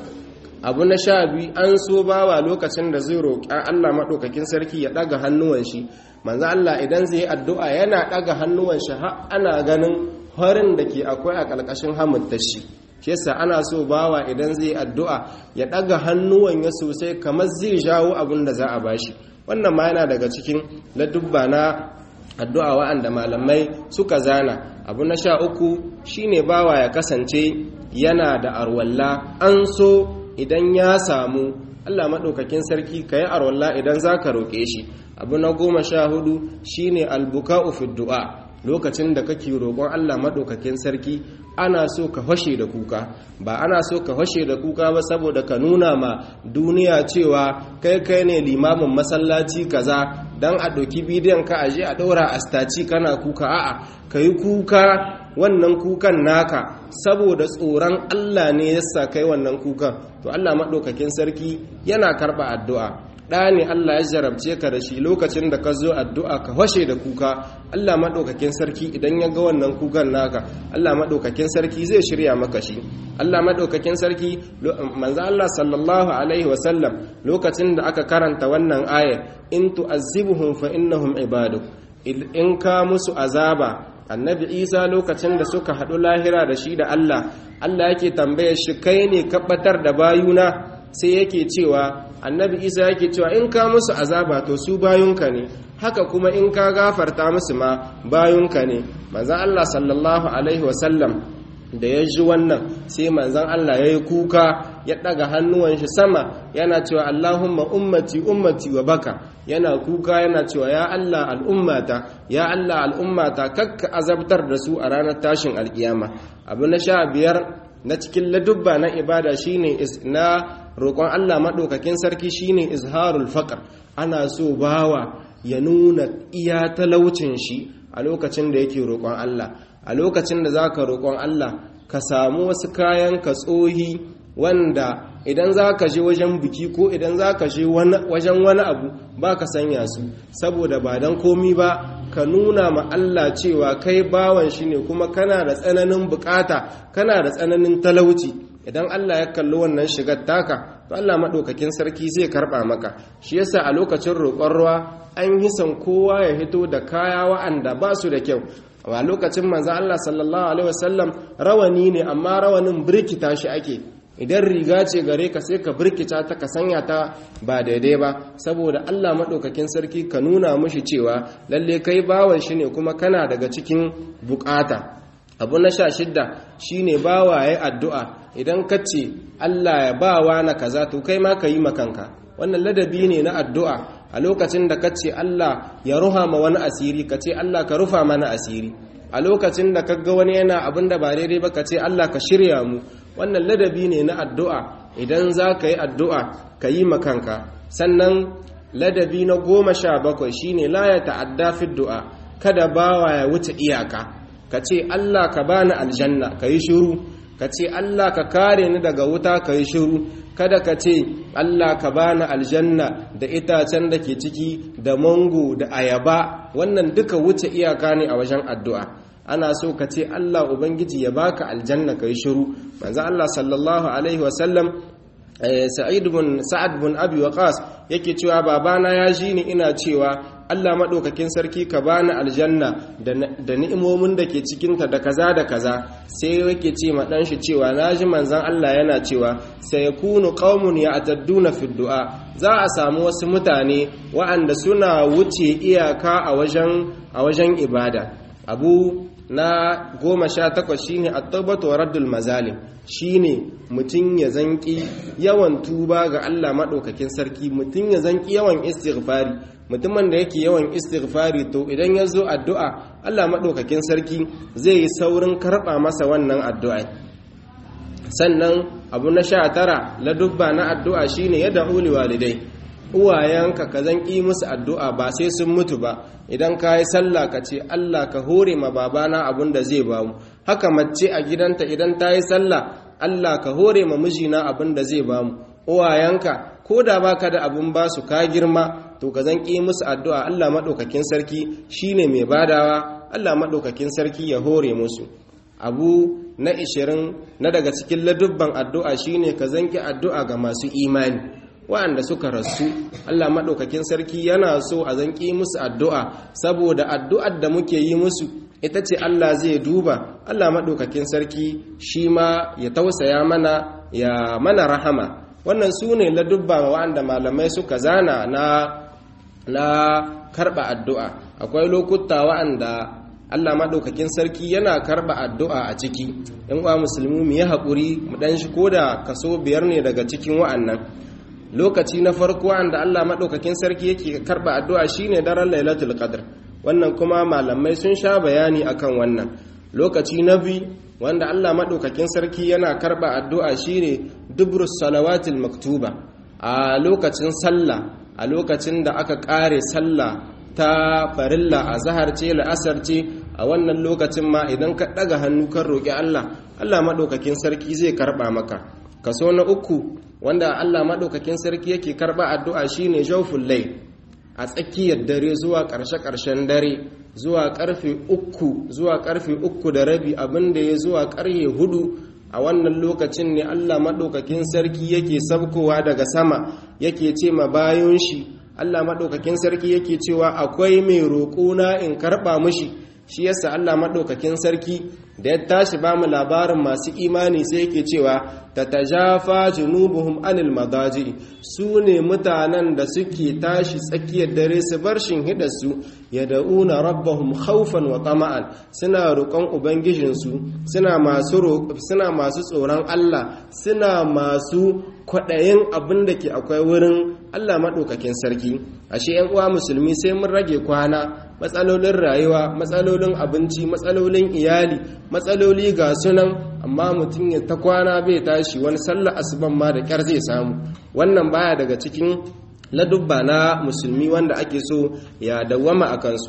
abu na sha biyu an so bawa lokacin da zai roƙi Allah madaukakin sarki ya daga hannuwan shi manzo Allah idan zai yi addu'a yana daga hannuwan shi har ana ganin harin da ke akwai a ƙarƙashin hamuttar shi shi yasa ana so bawa idan zai addu'a ya ɗaga hannuwan ya sosai kamar zai jawo abin da za a bashi wannan ma yana daga cikin ladubba na addu'a wa'anda malamai suka zana abu na sha uku shine bawa ya kasance yana da arwalla an so idan ya samu allah maɗaukakin sarki ka yi arwalla idan za ka roƙe shi abu na goma sha hudu shine albuka'u fi du'a lokacin da kake roƙon Allah maɗaukakin sarki ana so ka fashe da kuka ba ana so ka fashe da kuka ba saboda ka nuna ma duniya cewa kai kai ne limamin masallaci kaza dan a ɗauki bidiyon ka aje a ɗaura a staci kana kuka a'a ka yi kuka wannan kukan naka saboda tsoron Allah ne yasa kai wannan kukan to Allah maɗaukakin sarki yana karɓa addu'a ɗa ne Allah ya jarabce ka da shi lokacin da ka zo addu'a ka washe da kuka Allah maɗaukakin sarki idan ya ga wannan kukan naka Allah maɗaukakin sarki zai shirya maka shi Allah maɗaukakin sarki manzo Allah sallallahu alaihi wasallam lokacin da aka karanta wannan aya in tu'azzibuhum fa innahum ibaduk in ka musu azaba annabi isa lokacin da suka haɗu lahira da shi da Allah Allah yake tambayar shi kai ne kabbatar da bayuna sai yake cewa annabi isa yake cewa in ka musu azaba to su bayunka ne haka kuma in ka gafarta musu ma bayunka ne manzan allah sallallahu alaihi wasallam da ya ji wannan sai manzan allah ya yi kuka ya ɗaga hannuwan shi sama yana cewa allahumma ummati ummati wa baka yana kuka yana cewa ya allah al'ummata ya allah al'ummata kakka azabtar da su a ranar tashin alkiyama abu na sha biyar na cikin ladubba na ibada shine na roƙon Allah maɗaukakin sarki shine izharul faqr ana so bawa ya nuna iya talaucin shi a lokacin da yake roƙon Allah a lokacin da zaka roƙon Allah ka samu wasu kayan ka tsohi wanda idan za ka je wajen biki ko idan za ka je wajen wani abu ba ka sanya su saboda ba don komi ba ka nuna ma Allah cewa kai bawan shi ne kuma kana da tsananin bukata kana da tsananin talauci idan Allah ya kalli wannan shigar taka to Allah maɗaukakin sarki zai karɓa maka shi yasa a lokacin roƙon ruwa an yi son kowa ya hito da kaya wa'anda ba su da kyau a lokacin manzo Allah sallallahu alaihi wasallam rawani ne amma rawanin birkita shi ake idan riga ce gare ka sai ka birkita ta ka sanya ta ba daidai ba saboda Allah maɗaukakin sarki ka nuna mushi cewa lalle kai bawan shi ne kuma kana daga cikin bukata abu na sha shidda shine bawa ya addu'a idan ka ce Allah ya bawa na kaza to kai ma ka yi makanka wannan ladabi ne na addu'a a lokacin da ka ce Allah ya ruha ma wani asiri ka ce Allah ka rufa mana asiri a lokacin da ka ga wani yana abin da ba daidai ba ka ce Allah ka shirya mu wannan ladabi ne na addu'a idan za ka yi addu'a ka yi makanka sannan ladabi na goma sha bakwai shine la ya ta'adda fi du'a kada bawa ya wuce iyaka ka ce Allah ka bani aljanna ka yi shiru ka ce Allah ka kare ni daga wuta ka yi shiru kada ka ce Allah ka bani aljanna da itacen da ke ciki da mango da ayaba wannan duka wuce iyaka ne a wajen addu'a ana so ka ce Allah ubangiji ya baka aljanna ka yi shiru manzo Allah sallallahu alaihi wasallam sa'id bin sa'ad bin abi waqas yake cewa babana ya ji ni ina cewa Allah maɗaukakin sarki ka bani aljanna da ni'imomin da ke cikinta da kaza da kaza sai yake ce ma ɗan shi cewa na ji manzan Allah yana cewa sai ya kunu ƙaumun ya atadduna fi du'a za a samu wasu mutane wa'anda suna wuce iyaka a wajen ibada abu na goma sha takwas shine at-taubatu wa raddul mazalim shine mutum ya zanki yawan tuba ga Allah maɗaukakin sarki mutum ya zanki yawan istighfari mutumin da yake yawan istighfari to idan ya zo addu'a Allah maɗaukakin sarki zai yi saurin karɓa masa wannan addu'a sannan abu na sha tara ladubba na addu'a shine yadda uli walidai uwayenka ka zan ƙi musu addu'a ba sai sun mutu ba idan ka yi sallah ka ce Allah ka hore ma babana abin da zai ba mu haka mace a gidanta idan ta yi sallah Allah ka hore ma mijina abin da zai ba mu uwayenka ko da baka da abin ba su ka girma to ka zan ƙi musu addu'a Allah maɗaukakin sarki shine mai badawa Allah maɗaukakin sarki ya hore musu abu na ishirin na daga cikin ladubban addu'a shine ka zanki addu'a ga masu imani waɗanda suka rasu Allah maɗaukakin sarki yana so a zanki musu addu'a saboda addu'ar da muke yi musu ita ce Allah zai duba Allah maɗaukakin sarki shi ma ya tausaya mana ya mana rahama wannan su ne ladubba waɗanda malamai suka zana na na karɓa addu'a akwai lokuta waɗanda Allah maɗaukakin sarki yana karɓa addu'a a ciki ‘yan uwa musulmi mu yi haƙuri mu ɗan shi ko da kaso biyar ne daga cikin wa'annan lokaci na farko wanda Allah maɗaukakin sarki yake karɓa addu'a shine daren lailatul qadr wannan kuma malamai sun sha bayani akan wannan lokaci na biyu wanda Allah maɗaukakin sarki yana karɓa addu'a shine dubrus salawatil maktuba a lokacin sallah a lokacin da aka ƙare sallah ta farilla a zahar ce la'asar ce a wannan lokacin ma idan ka ɗaga hannu kan roƙi Allah Allah maɗaukakin sarki zai karɓa maka kaso na uku wanda Allah maɗaukakin sarki yake karɓa addu'a shine jawful lai a tsakiyar dare zuwa ƙarshe-ƙarshen dare zuwa ƙarfe uku zuwa ƙarfe uku da rabi abinda ya zuwa ƙarfe hudu a wannan lokacin ne Allah maɗaukakin sarki yake sabkowa daga sama yake ce ma bayan shi Allah maɗaukakin sarki yake cewa akwai mai roƙona in karɓa mushi shi yasa Allah maɗaukakin sarki da ya tashi ba mu labarin masu imani sai yake cewa ta tajafa junubuhum anil madaji su ne mutanen da suke tashi tsakiyar dare su bar shinhidarsu ya da'una rabbahum khawfan wa tama'an suna roƙon ubangijinsu suna masu suna masu tsoron Allah suna masu kwaɗayin abin da ke akwai wurin Allah maɗaukakin sarki ashe yan uwa musulmi sai mun rage kwana matsalolin rayuwa matsalolin abinci matsalolin iyali matsaloli ga sunan amma mutum ya ta kwana bai tashi wani sallar asuban ma da kyar zai samu wannan baya daga cikin ladubba na musulmi wanda ake so ya dawwama a kansu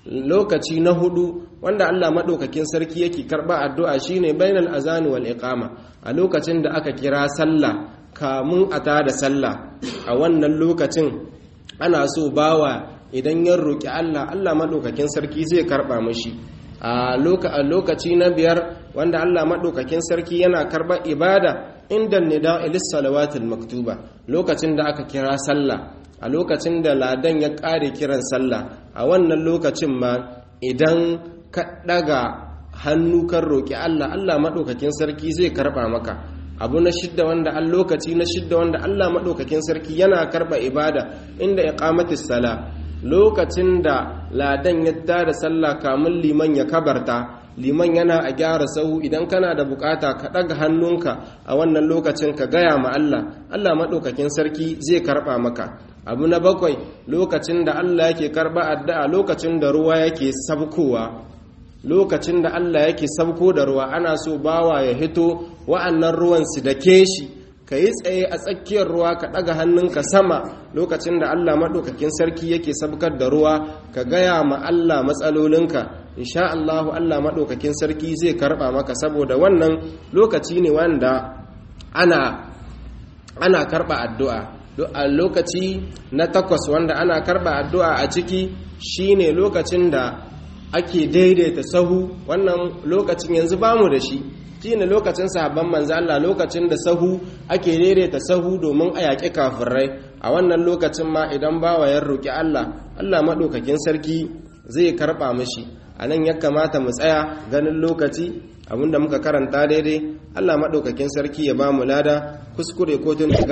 lokaci na hudu wanda Allah madaukakin sarki yake karba addu'a shine bainal azani wal iqama a lokacin da aka kira sallah kamun a tada sallah a wannan lokacin ana so bawa idan ya roki Allah Allah madaukakin sarki zai karba mishi a lokaci na biyar wanda Allah madaukakin sarki yana karba ibada inda nida ilis salawatul maktuba lokacin da aka kira sallah a lokacin da ladan ya ƙare kiran sallah a wannan lokacin ma idan ka ɗaga hannu kan roƙi Allah Allah maɗaukakin sarki zai karɓa maka abu na shidda wanda an lokaci na shidda wanda Allah maɗaukakin sarki yana karɓa ibada inda ya ƙamatis sala lokacin da ladan ya tada sallah kamun liman ya kabarta liman yana a gyara sahu idan kana da bukata ka ɗaga hannunka a wannan lokacin ka gaya ma Allah Allah maɗaukakin sarki zai karɓa maka abu na bakwai lokacin da Allah yake karɓa addu'a lokacin da ruwa yake sabkowa lokacin da Allah yake sabko da ruwa ana so bawa ya hito wa'annan ruwan su da shi ka yi tsaye a tsakiyar ruwa ka ɗaga hannunka sama lokacin da Allah maɗaukakin sarki yake sabkar da ruwa ka gaya ma Allah matsalolinka insha Allahu Allah maɗaukakin sarki zai karɓa maka saboda wannan lokaci ne wanda ana ana karɓa addu'a a lokaci na takwas wanda ana karɓa addu'a a ciki shine lokacin da ake daidaita sahu wannan lokacin yanzu bamu da shi shine lokacin sahabban manzo Allah lokacin da sahu ake daidaita sahu domin a yaƙi kafirai a wannan lokacin ma idan bawa ya roki Allah Allah maɗaukakin sarki zai karɓa mishi a nan ya kamata mu tsaya ganin lokaci abinda muka karanta daidai Allah maɗaukakin sarki ya ba mu lada kuskure ko tun